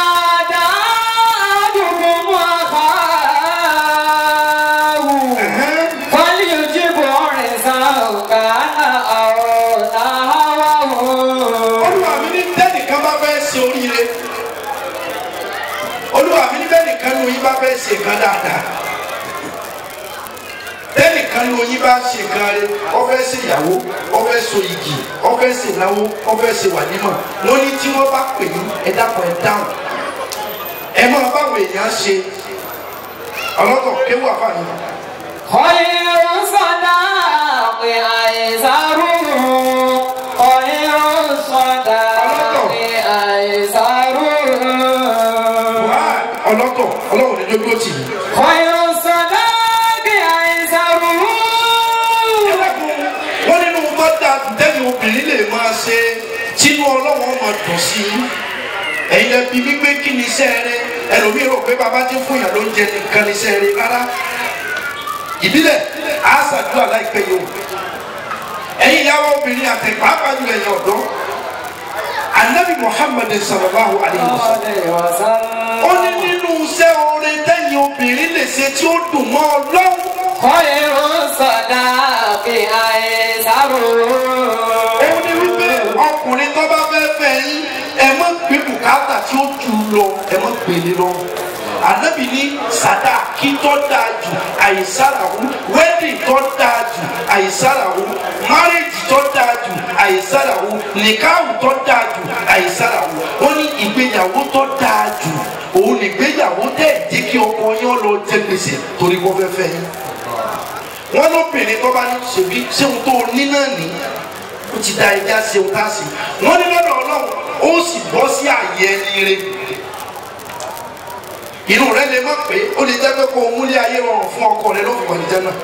دعاكم أخاه فليجب عرسا كان أو نهوه olúwa mi ní tẹ́nìkan bá fẹ́ ṣe oríire olúwa mi ní tẹ́nìkan ló yín bá fẹ́ ṣe nǹkan dáadáa tẹ́nìkan ló yín bá ṣe nǹkan rẹ ó fẹ́ ṣe ìyàwó ó fẹ́ so igi ó fẹ́ ṣe ìnáwó ó fẹ́ ṣe wàlímọ̀ wọ́n ní tí wọ́n bá pè yín ẹ dákun ẹ dáhùn ẹ máa báwo èèyàn ṣe ọlọ́tọ̀ kéwù àfààní خير صداق أيسره خير صداق أيسره wàá ọlọ́tọ̀ ọlọ́run ní dójú ó tì yín. خير الصداق أيسره wọ́n nínú bọ́dà tẹ́lẹ̀ obìnrin lè máa ṣe tínú ọlọ́wọ́n máa dùn sí i ẹ̀yin lẹ bí wípé kí ni iṣẹ́ rẹ ẹlòmíì rò pé bàbá ti fún yàn ló ń jẹ nìkan ní iṣẹ́ rẹ rárá ìbílẹ̀ á ṣàdúrà láìpẹ́ yìí o ẹ̀yin ìyàwó obìnrin àti pàápàá jùlọ ẹ̀yin ọ̀dọ́ anabi muhammed sallallahu alayhi wa sallam عليه وسلم ó ní nínú iṣẹ́ oore tẹ́yìn obìnrin lè ṣe tí ó dùn mọ́ ọlọ́run خير الصداق أيسره òun ni wípé ọkùnrin tó bá fẹ́ fẹ́ yín ẹ má gbé bùkátà tí ó jù lọ ẹ má gbélé lọ. ànábì ní sàdá kí tó dáa jù àìsàràwù wẹ́dì tó dáa jù àìsàràwù márèjì tó dáa jù àìsàràwù nìkáwù tó dáa jù àìsàràwù wọ́n ní ìgbéyàwó tó dáa jù òun nìgbéyàwó tẹ̀ jẹ́ kí ọkọ yín lọ jẹ gbèsè torí wọ́n fẹ́ fẹ́ yín wọn lóbìnrin tó bá ní ṣèbí ṣéun tó ní náà ní ó ti da ẹja ṣéun tá a sì wọn ní lọ́dọ̀ ọlọ́run ó sì bọ́ sí àyè ẹni rẹ inú rẹ lè má pé ó lè jẹ́ pé kó o múlé ayé rọrùn fún ọkọ rẹ ló fi wà ní jẹ́ náà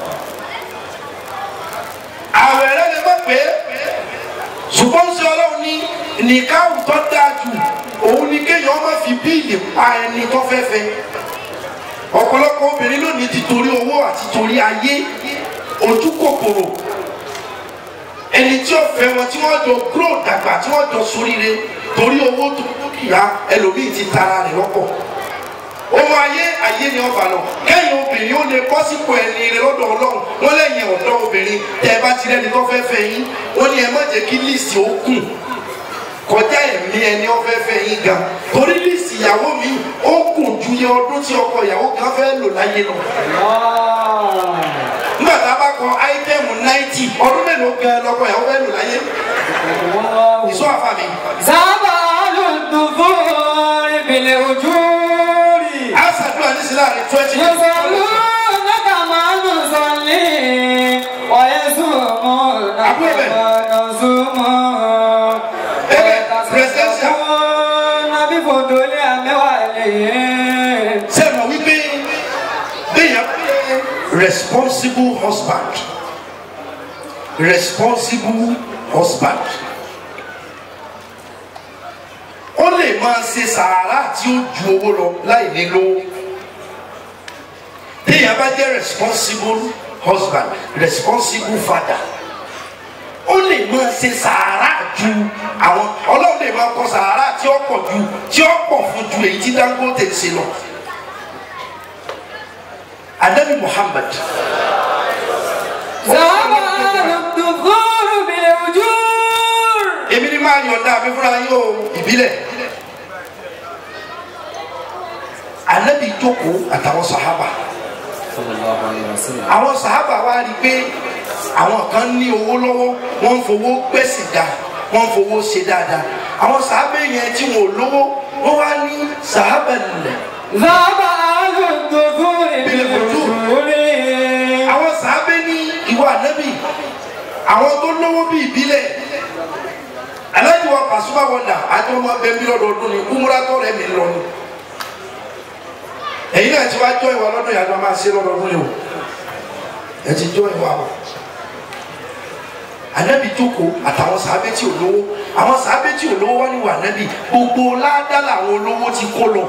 àwẹ̀ rẹ lè má pé ṣùgbọ́n ṣe ọlọ́run ní nìkáwù tó dáa jù òun ni kéèyàn má fi bíìlì pa ẹni tó fẹ́ fẹ́ ọ̀pọ̀lọpọ̀ obìnrin lónìí ti torí owó àti torí ayé ojú kòkòrò ẹni tí ó fẹ́ wọn tí wọ́n jọ gúrò dàgbà tí wọ́n jọ soríire torí owó tó dúkìá ẹlòmíì ti tara rẹ̀ lọ́pọ̀ ohun ayé ayé ni ọba lọ kẹ́yìn obìnrin ó lè bọ́ sípò ẹni rẹ lọ́dọ̀ ọlọ́run wọ́n lẹ́yìn ọ̀dọ́ obìnrin tẹ́ ẹ bá ti rẹ́ni tó fẹ́ fẹ́ yín wọ́n ní ẹ má jẹ́ kí líìsì ó kùn kọjá ẹ̀mí ẹni ó fẹ́ fẹ́ yín gan torí líìsì ìyàwó mi ó kùn ju iye ọdún tí ọkọ ìyàwó kan fẹ́ lò láyé lọ. nígbà tá a bá kọ áítẹ́ẹ̀mù náìtì ọdún mélòó gan lọkọ ìyàwó fẹ́ lò láyé ìṣó àfa mi. زبال الدثور بالأجور a ṣàdúrà ní sí láàrin twenty يصلونك ما نصلي ويصومون كما نصوم ويتصدقون بفضول أموالهم sẹ́nu wípé béèyàn pé responsible husband responsible husband ó lè máa ṣe sàárà tí ó ju owó lọ láì ní lówó béèyàn bá jẹ́ responsible husband responsible father ó lè máa ṣe sàárà ju àwọn ọlọ́run lè máa kọ sàárà tí ó pọ̀ ju tí ó pọ̀ fún ju èyí tí Dangote ṣe lọ anabi Muhammad زبال الدثور بالأجور èmi ni máa yọ̀ǹda mi fúnra yín o ìbílẹ̀ anabi jókòó àtàwọn sàhábà àwọn sàhábà wa rí i pé àwọn kan ní owó lọ́wọ́ wọ́n ń fowó gbẹ̀sìn dá wọ́n ń fowó ṣe dáadáa àwọn sàhábà yẹn tí wọn ò lówó wọ́n wá ní sàhábà nílẹ̀ زبال الدثور بالأجور àwọn sàábé ní ìwà ànábì àwọn tó lówó bí ìbílẹ̀ aláìní wa Pasuma wọ̀dà àti ọmọ bẹ́ẹ̀mí lọ́dọọdún ni kúmúrátọ́ rẹ̀ mi lọ ni ẹ̀yin náà ti wá jọ ìwà lọ́dún yàtọ̀ máa ṣe lọ́dọọdún ni o ẹ ti jọ ìwà o ànábì jókòó àtàwọn sàábé tí ò lówó àwọn sàábé tí ò lówó wá ní wà ànábì gbogbo ládàá làwọn olówó ti kó lọ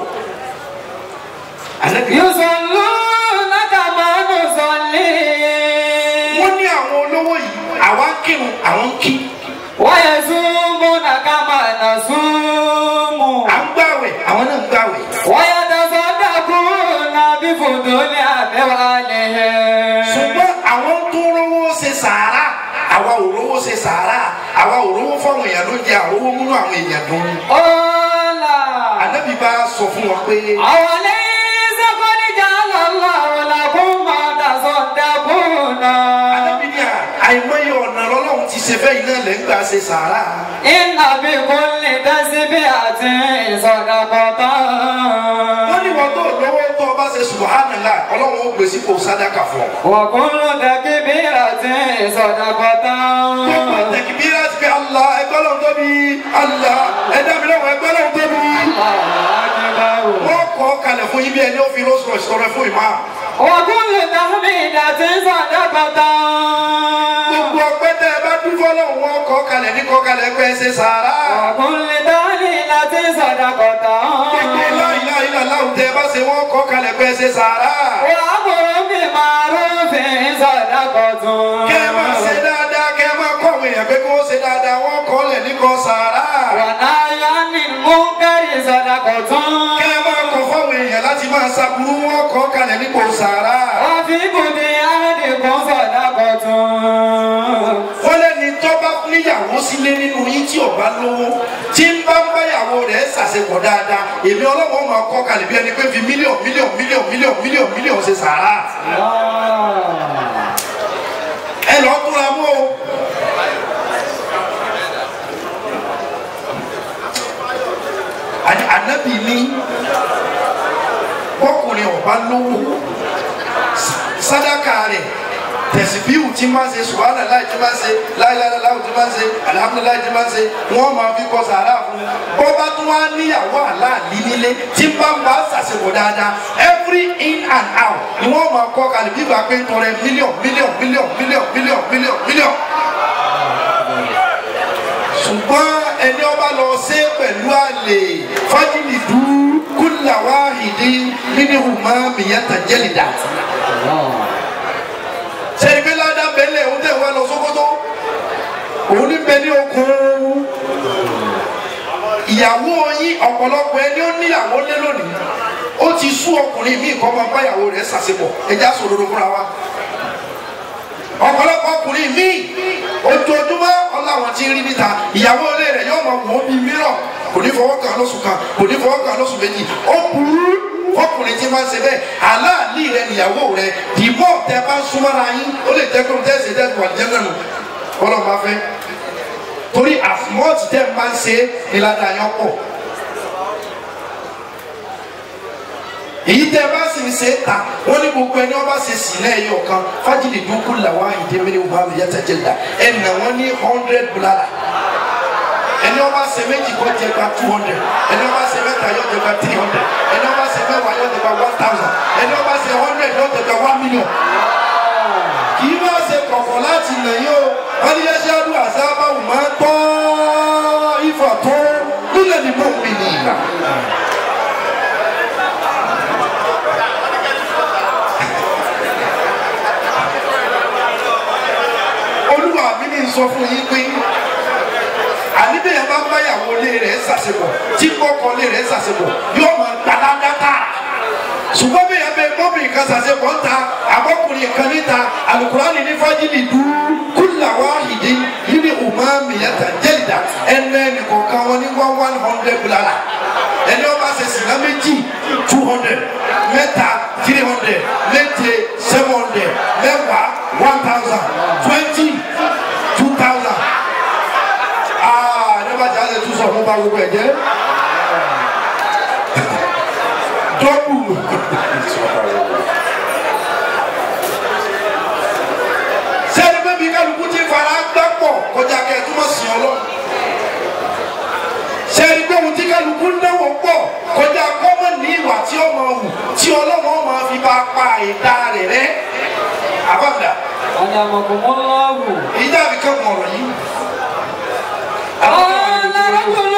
ànábì يصلون كما نصلي wọ́n ní àwọn olówó yìí àwa ń kírun àwọn ń kí ويصومون كما نصوم à ń gbàwẹ̀ àwọn náà ń gbàwẹ̀ ويتصدقون بفضول أموالهم ṣùgbọ́n àwọn tó rówó ṣe sàárà àwa ò rówó ṣe sàárà àwa ò rówó fáwọn èèyàn ló jẹ àrówó múnú àwọn èèyàn dùn. قال ànábì bá sọ fún wọn pé أوليس قد جعل الله لكم ما تصدقون ànábì ní à- àìmọye ọ̀nà lọ́lọ́run ti ṣe fẹ́yìn náà lẹ́ ń gbà ṣe sàárà. إن بكل تسبيحة صدقة wọ́n ní wọ́n tó lówó tó o bá ṣe subhanallah ọlọ́run ó gbèsè kó sádàkà fún ọ. وكل تكبيرة صدقة gbogbo tẹkibíra ti fi Allah ẹgbẹ́ lọ́wọ́ tóbi Allah ẹ̀dá mi lọ́wọ́ ẹgbẹ́ lọ́wọ́ tóbi. wọ́n kọ́ kalẹ̀ fún yín bí ẹni ó fi rose rose tọrẹ fún ìmá. وكل تحميدة صدقة gbogbo ọpẹ́ tẹ ẹ bá dún fọlọ́ wọn kọ́ kalẹ̀ ní kọ́ kalẹ̀ pé ẹ ṣe sàárà. وكل تهليلة صدقة gbogbo láìláìlá láwùjọ tẹ ẹ bá ṣe wọn kọ́ kalẹ̀ pé ẹ ṣe sàárà. وأمر بمعروف صدقة kẹ́ ẹ máa ṣe dáadáa kẹ́ ẹ máa kọ́ àwọn èèyàn pé kí wọ́n ṣe dáadáa wọ́n kọ́ lẹ̀ ní kọ́ sàárà. ونهي عن المنكر صدقة kẹ́ ẹ máa kọ́ fáwọn èèyàn láti máa ṣàbùrú wọn kọ́ kalẹ̀ ní kọ́ sàárà. وفي بدي أحدكم صدقة wọ́n lẹ́ni tó bá níyàwó sílé nínú yín tí ọba lówó tí ń bá ń báyàwó rẹ̀ ṣàṣepọ̀ dáadáa èmi ọlọ́wọ́ máa kọ́ kalẹ̀ bí ẹni pé fi mílíọ̀n mílíọ̀n mílíọ̀n mílíọ̀n mílíọ̀n mílíọ̀n ṣe sàárà ẹ lọ́ọ́ túnra mú o. Àní- ànábì ní bọ́kùnrin ọba lówó sádàkà rẹ̀ tẹ̀síbíù tí máa ń ṣe subahana láì tí máa ń ṣe láìláìláìláì tí máa ń ṣe alihamudulilayi tí máa ń ṣe wọ́n máa fi kọ́ sàrà fún un bó bá tún wá níyàwó àláàlí nílé tí bá ń bá ṣàṣepọ̀ dáadáa every in and out ni wọ́n máa kọ́ kalẹ̀ bí gbà pé ń tọrẹ mílíọ̀n mílíọ̀n mílíọ̀n mílíọ̀n mílíọ̀n mílíọ̀n mílíọ̀n ṣùgbọ́n ẹni ọba lọ ṣe pẹ̀lú àlè fájìlì dú kúlà wáhìdí nínú máa mìyàtà jẹ́lìdà. ṣe ibi ládàá bẹ́lẹ̀ òun tẹ̀ wá lọ sókótó òun ní bẹ ní okun ìyàwó yín ọ̀pọ̀lọpọ̀ ẹni ó níyàwó lé lónìí ó ti sú ọkùnrin míì kọ́ máa báyàwó rẹ̀ ṣàṣepọ̀ ẹja sòdodo fúnra wa ọ̀pọ̀lọpọ̀ ọkùnrin míì ojoojúmọ́ ọláwọn tí ń rí níta ìyàwó ilé rẹ̀ yóò máa wọ́n bí mìíràn kò ní fọwọ́ kan lóṣù kan kò ní fọwọ́ kan lóṣù méjì ó burú fọkùnrin tí máa ń ṣe bẹ́ẹ̀ aláàlí rẹ níyàwó rẹ dìbò tẹ bá ń súnmọ́ra yín ó lè jẹ́ kó tẹ́sí tẹ́sí wà jẹ́ nánu ọlọ́run bá fẹ́ torí àfùmọ́ọ̀tì tẹ́ máa ń ṣe ní ládàá yẹn pọ̀ èyí tẹ bá sì ń ṣe é ta wọn ní gbogbo ẹni wọn bá ṣe sí náà ẹyọ kan fájìlì dúkú làwọn àyíndé mi ní wọn bá mi yàtọ̀ jẹ dà ẹ nà wọn ní hundred bulala ẹni wọn bá ṣe méjì kó jẹ gba two hundred ẹni wọn bá ṣe mẹ́ta yóò jẹ gba three hundred ẹni wọn bá ṣe mẹ́wàá yóò jẹ gba one thousand ẹni wọn bá ṣe hundred yóò jẹ gba one million kì í máa ṣe kọ̀kọ̀ láti nà yín o wọn ní yẹn ṣe àdúrà sábà wù máa tọ́ ifọ̀ tó nílẹ̀ ní mọ̀ mí nìyà. olúwa mi ní sọ fún yín pé àníbẹ̀yẹ bá báyàwó lé rẹ̀ ṣàṣepọ̀ tí kọ́kọ́ lé rẹ̀ ṣàṣepọ̀ yóò máa gbalada tààrà ṣùgbọ́n bẹ́ẹ̀ bẹ́ẹ̀ mọ́bìnrin kan ṣàṣepọ̀ ń ta àbọ̀kùnrin kan níta alukurani ní fájìlì dùn kúlà wáhìdì yìí umá mìyàtà jẹ́lìdà ẹnu ẹnì kọ̀ọ̀kan wọn ní one one hundred bulala ẹni wọn bá ṣe sìnà méjì two hundred mẹ́ta three hundred méje seven hundred mẹ́wàá one thousand twenty two thousand aa ne bá jà lè tún sọ fún bá gbogbo ẹ jẹ dọ́bù sẹ́ni pé bí kálukú ti fara gbá pọ̀ kọjá kẹ́ ẹ túmọ̀ sí ọ lọ sẹ́ni pé ohun tí kálukú náwó pọ̀ kọjá kọ́mọ̀ ní ìwà tí ó máa wù tí ọlọ́wọ́ máa fi bá pa ìdá rẹ̀ rẹ́ àbámdà Anyamakumullahu. ìdá mi kàn mọ̀ ọ̀rọ̀ yìí. Qala rajulun.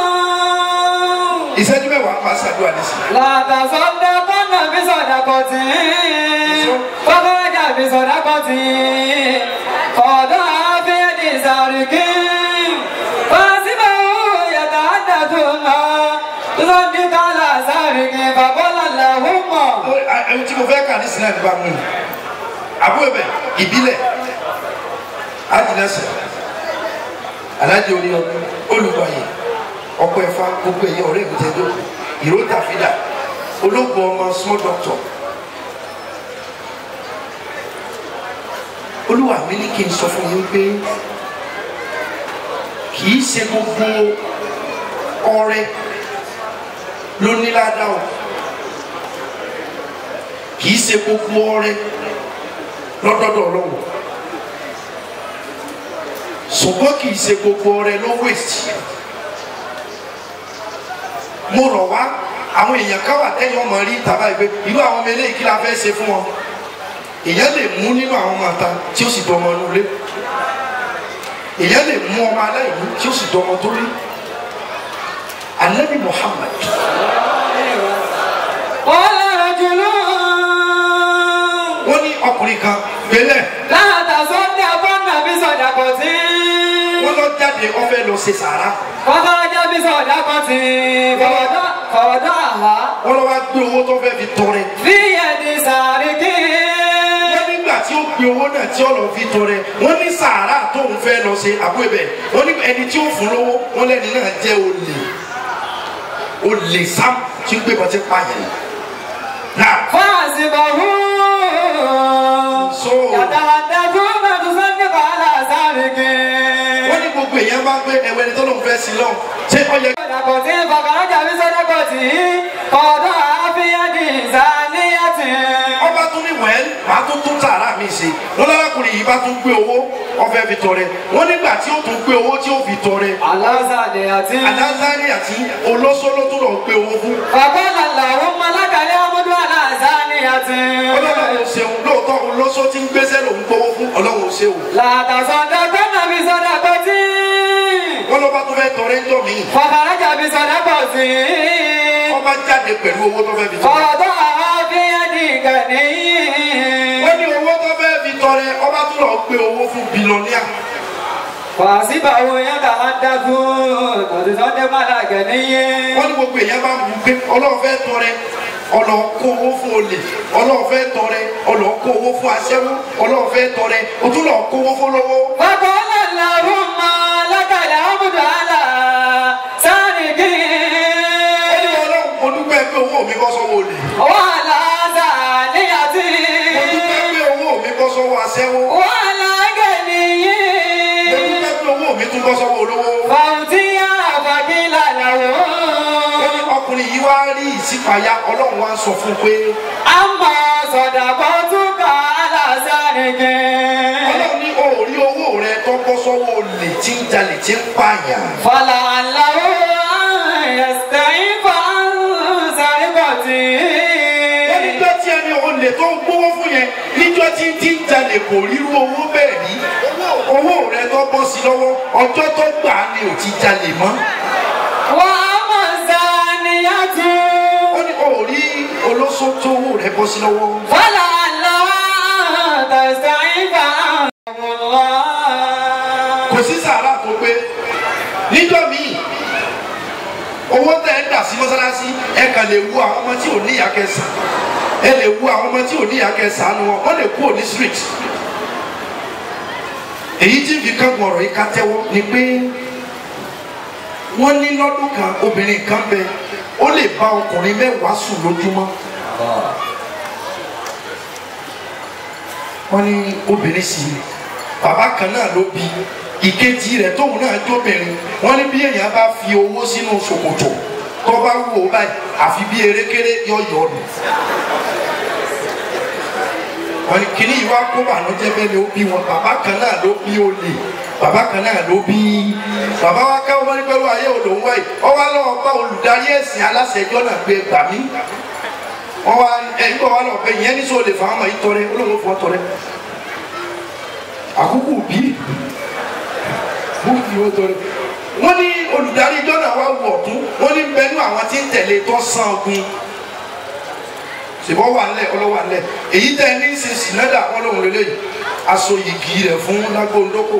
ìṣẹ́jú mẹ́wàá máa ṣàdúrà nísìnyí. La tasaddaqanna bi sadaqatin. Fakhraja bi sadaqatin. Fawada'a fi yadi sariqin. Fahasibahu yatahaddathu ma tusaddiqu ala sariqin. Faqala Allahumma. ẹni tí mo fẹ́ kà ní sinai ní bá mú mi àbúrò bẹ ìbílẹ̀ adìlẹ́sẹ̀ alájẹ orí ọdún olùgbàyè ọkọ ẹ̀fà gbogbo ẹ̀yẹ ọ̀rẹ́ mi tẹ́jọ́ ìró tàfídà ológun ọmọ small doctor olúwa mi ní kí n sọ fún yín pé kì í ṣe gbogbo ọrẹ ló ní ládàá o kì í ṣe gbogbo ọrẹ lọ́dọ̀dọ̀ ọlọ́run ṣùgbọ́n kì í ṣe gbogbo ọrẹ ló waste mo rọ̀ wá àwọn èèyàn káwà tẹ́yìn ọmọ rí tàbá ìgbé irú àwọn ọmọ eléyìí kí la fẹ́ ṣe fún wọn èèyàn lè mú nínú àwọn ọmọ àta tí ó sì dọmọ inú ilé èèyàn lè mú ọmọ aláìní tí ó sì dọmọ tó rí anabi muhammad Qala rajulun. wọ́n ní ọkùnrin kan gbélé La tasaddaqanna bi sadaqatin. wọ́n lọ jáde ó fẹ́ lọ ṣe sàrà Fakhraja bi sadaqatin. Fawada- Fawada'aha wọ́n lọ wá gbé owó tó fẹ́ fi tọrẹ fi yadi sariqin. wọ́n nígbà tí ó gbé owó náà tí ó lọ fi tọrẹ wọ́n ní sàárà tóun fẹ́ lọ ṣe àbúrò bẹ̀ wọ́n ní ẹni tí ó fún lówó wọ́n lẹ́ni náà jẹ́ olè olè sam tí ń gbé bọ́ tí ń pààyàn náà Fahasibahu. So- Yatahaddathu ma tusaddiqu ala sariqin. wọ́n ní gbogbo èèyàn bá gbé ẹwẹ́ ni tọ́lọ́mù fẹ́ sí lọ́wọ́ ṣé ó yẹ Sadaqatin fakhraja bi sadaqatin. Fawada'a fi yadi zaniyatin. ọba tún ní wẹ́ẹ́l màá tún tún tààrà mi ṣe wọn lárakùnrin yìí bá tún gbé owó ọfẹ fi tọrẹ wọn nígbà tí ó tún gbé owó tí ó fi tọrẹ alásàdé àti. alazari àti olóṣòló tó lọ gbé owó fún Fàkọ́lá làwọn malakali amúdú alásàdé àti. ọlọ́run ò ṣeun lóòótọ́ olóṣó tí ń gbéṣẹ́ lòún gbowó fún ọlọ́run ò ṣeun Làtàsọ̀dọ̀ gbọ́dọ̀ fi sọ̀dọ̀ pọ̀ sí. wọn ló bá tó fẹ́ tọrẹ ń jọ mí Fàkàràjà fi sọ̀dọ̀ pọ̀ sí. wọn bá jáde pẹ̀lú owó tó fẹ́ fi tọrẹ Fọ̀dọ̀ àwọn fi ẹni gàdí. wọ́n ní owó tó fẹ́ fi tọrẹ ọba tó lọ gbé owó fún bilọ́níà Fàṣíbàwò yẹn kà á dákú. Tòṣìṣọ́dé malakẹ́ níyé. wọ́n ní gbogbo èèyàn bá mú pé ọlọ́run fẹ́ tọrẹ ọlọ́ kó owó fún olè ọlọ́run fẹ́ tọrẹ ọlọ́ kó owó fún aṣẹ́wó ọlọ́run fẹ́ tọrẹ o tún lọ kó owó fún lówó. Fàkọ́lá làwọn malakali amúdú alásàdé. ó ní ọlọ́run mo dúpẹ́ pé owó mi bọ́ sọ́wọ́ olè Wàhálà sàdé àti. mo dúpẹ́ pé owó mi bọ́ sọ́wọ́ aṣẹ́wó Wàhálà gẹ̀nìyé. mo dúpẹ́ pé owó mi tún bọ́ sọ́wọ́ olówó. Fàwùtíyà fàkílà ó ní làwọn. ọkùnrin yìí wá rí ìṣípayá ọlọ́run wá ń sọ fún un pé Àmọ̀ sọ̀dàpọ̀ tún kà á lásàrèké. ọlọ́run ní o ò rí owó rẹ tó bọ́ sọ́wọ́ olè tí ń jalè tí ń pààyàn. Fàlà àlàó ẹ̀sẹ̀ ìfà sàrìkọ̀tì. wọ́n níjọ́ tí ẹni olè tó ń gbówó fún yẹn níjọ́ tí ń tí ń jalè kò rírú owó bẹ́ẹ̀ rí owó rẹ tó bọ́ sí lọ́wọ́ ọjọ́ tó gbà á ni ò ti jalè mọ́. Wà á mọ̀ sàníyàtú. ó ní o ò rí olóṣó tó owó rẹ bọ́ sí lọ́wọ́. Fàlà àlàó ẹ̀sẹ̀ ìfà kò sí sàárà tó pé níjọ́ míì owó tẹ ẹ dà sí mọ́sálásí ẹ kàn lè wu àwọn ọmọ tí ò ní ìyá kẹsàn ẹ lè wu àwọn ọmọ tí ò ní ìyá kẹsàn nu wọn wọ́n lè kú òní street èyí tí fi kángun ọ̀rọ̀ yìí ká tẹ́wọ́ ni pé wọ́n ní lọ́dún kan obìnrin kan bẹ ó lè bá ọkùnrin mẹ́wàá sùn lójúmọ́ wọ́n ní obìnrin sì ni bàbá kan náà ló bí ìkejì rẹ̀ tóun náà jóbìnrin wọ́n ní bí èèyàn bá fi owó sínú ṣòkòtò tó bá wù ó báyìí àfi bí erékeré yọ yọ nù wọ́n ní kíní yìí wá kó bànújẹ́ bẹ́ẹ̀ ni ó bí wọn bàbá kan náà ló bí olè bàbá kan náà ló bí bàbá wa káwọn wọn ní pẹ̀lú ayé olóhùn wáyé ọwọ́ lọ́wọ́ bá olùdarí ẹ̀sìn aláṣẹjọ́ náà gbé gbà mí wọ́n wá ẹ̀yìn bọ̀ wá lọ bẹ ìyẹn ní sọ lè fà á mọ̀ yìí tọrẹ olóhùn fọ́ tọrẹ àkókò bí bóòlù yóò tọrẹ wọ́n ní olùdarí ìjọ náà wá wù ọ̀tún wọ́n ní bẹ́ẹ̀ nú àwọn tí ń tẹ̀lé tó sàn ogun ṣèbọ̀ wà ńlẹ̀ ọlọ́wà ńlẹ̀ èyí tẹ́ ẹ ní í ṣe sìnádà wọn lòun lélẹ́yìí aṣọ yìgì rẹ̀ fún lágbóńdókò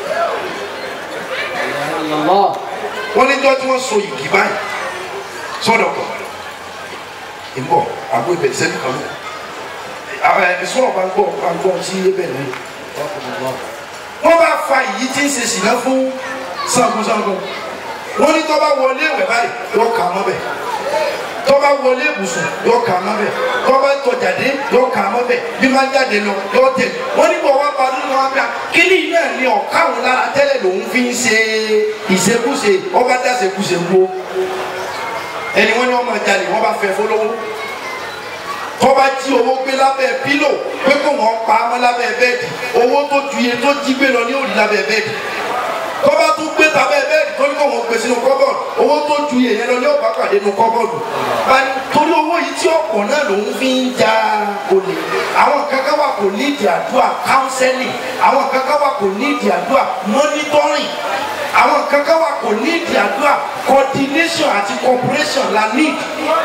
wọ́n níjọ́ tí wọ́n so yìgì báyìí sọ́dọ̀ kan ìbọ̀ àgbo ibẹ̀ sẹ́ni kan lọ ẹ̀sùn ọ̀bá ń gbọ́ ọ̀bá ń gbọ́ sí ebẹ̀ náà wọ́n bá fa èyí tí ń ṣe sìnà fún sangunsangun wọ́n ní tọ́ bá wọlé ìwẹ̀ báyìí yọ kà á mọ́ bẹ̀ tọ́ bá wọlé ibùsùn yọ kà á mọ́ bẹ̀ tọ́ bá tọ̀jáde yọ kà á mọ́ bẹ̀ bí máa jáde lọ yọ tẹ̀ wọ́n ní bọ̀ wá pa nínú wa bíà kíní náà ni ọ̀ká òun lára tẹ́lẹ̀ lòun fi ń ṣe ìṣekúṣe ọba dáṣekúṣe wo ẹni wọ́n ní wọ́n máa jalè wọ́n bá fẹ́ fọlọ́wọ́ tọ́ba jí owó gbé lábẹ́ pílò pé kó wọ́n pa á mọ́ lábẹ́ bẹ́ẹ̀dì owó tó ju iye tó jí gbé lọ ní òrì lábẹ́ bẹ́ẹ̀dì tọ́ba tún gbé tabẹ́ bẹ́ẹ̀dì tó ní kó wọ́n gbé sínú kọ́bọ̀dù owó tó ju iye yẹn lọ ní ọ̀bá pàdé nínú kọ́bọ̀dù báyìí torí owó yìí tí ọ̀pọ̀ náà lòún fi ń ja olè àwọn kankan wà kò ní ìdí àdúrà kánsẹ́lì àwọn kankan wà kò ní ìdí àdúrà mọ́nítọ́rìn àwọn kankan wà kò ní ìdí àdúrà coordination àti cooperation la need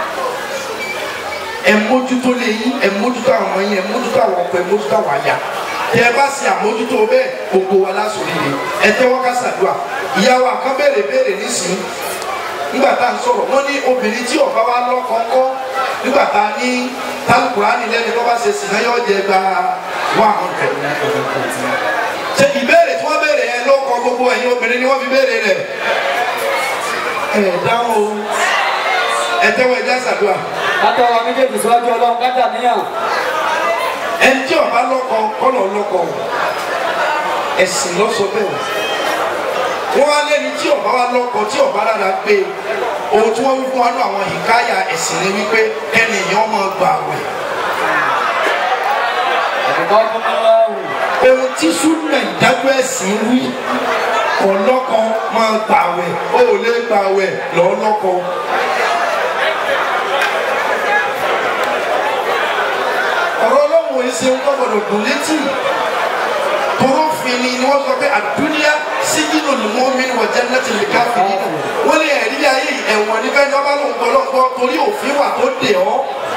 ẹ mójútó lé yín ẹ mójútó àwọn ọmọ yín ẹ mójútó àwọn ọkọ ẹ mójútó àwọn àyà tẹ ẹ bá ṣe àmójútó bẹ́ẹ̀ gbogbo wa lásòrí ni ẹ tẹ́wọ́ ká ṣàdúrà ìyàwó àkàn béèrè béèrè nísìnyí nígbà tá à ń sọ̀rọ̀ wọ́n ní obìnrin tí ọba wa lọ́kọ̀ọ́kọ́ nígbà tá a ní tálùkùránì lẹ́ni tó bá ṣe sìnà yóò jẹ gba one hundred. ṣe ìbéèrè tí wọ́n béèrè yẹn ló kọ gbogbo ẹ̀yin obìnrin ni wọ́n fi béèrè rẹ̀ ẹ̀ dáhùn o ẹ tẹ́wọ́ ẹ já ṣàdúrà Kátà wa méjèèjì síwájú ọlọ́run kátà níyàn. ẹni tí ọba lọkọ kọlọ lọkọ ẹsìn lọsọ bẹ́ẹ̀ wọn wá lẹni tí ọba wa lọkọ tí ọba rárá gbé ohun tí wọn wí fún wa ní àwọn ìkáyà ẹsìn ni wípé kẹnìyàn máa gbà wẹ̀ Ọ̀dọ́kùnrin ohun tí súnà ìdájọ́ ẹ̀sìn wí ọlọ́kọ máa gbàwẹ̀ ó ò lè gbàwẹ̀ lọ́lọ́kọ. ọ̀rọ̀ ọlọ́run ò ṣe ń kọ́ gbọ́dọ̀ dùn létí tóró fini ni wọ́n sọ pé àdúnyá síjínú ni wọ́n mi wọ̀ jẹ́ láti lè ká fini náà wọ́n lè ẹ̀rí ayé ẹ̀wọ̀n níbẹ̀ ní ọba lóun gbọ́lọ́gbọ́ torí òfin wà tó dè ọ́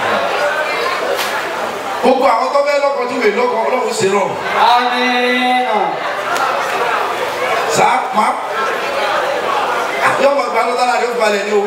gbogbo àwọn tó bẹ́ẹ̀ lọ́kọ̀ tí wèé lọ́kọ̀ ọlọ́run ṣe rọrùn Amina. sáà má yọmọ gba ló dára rẹ ó balẹ̀ ní o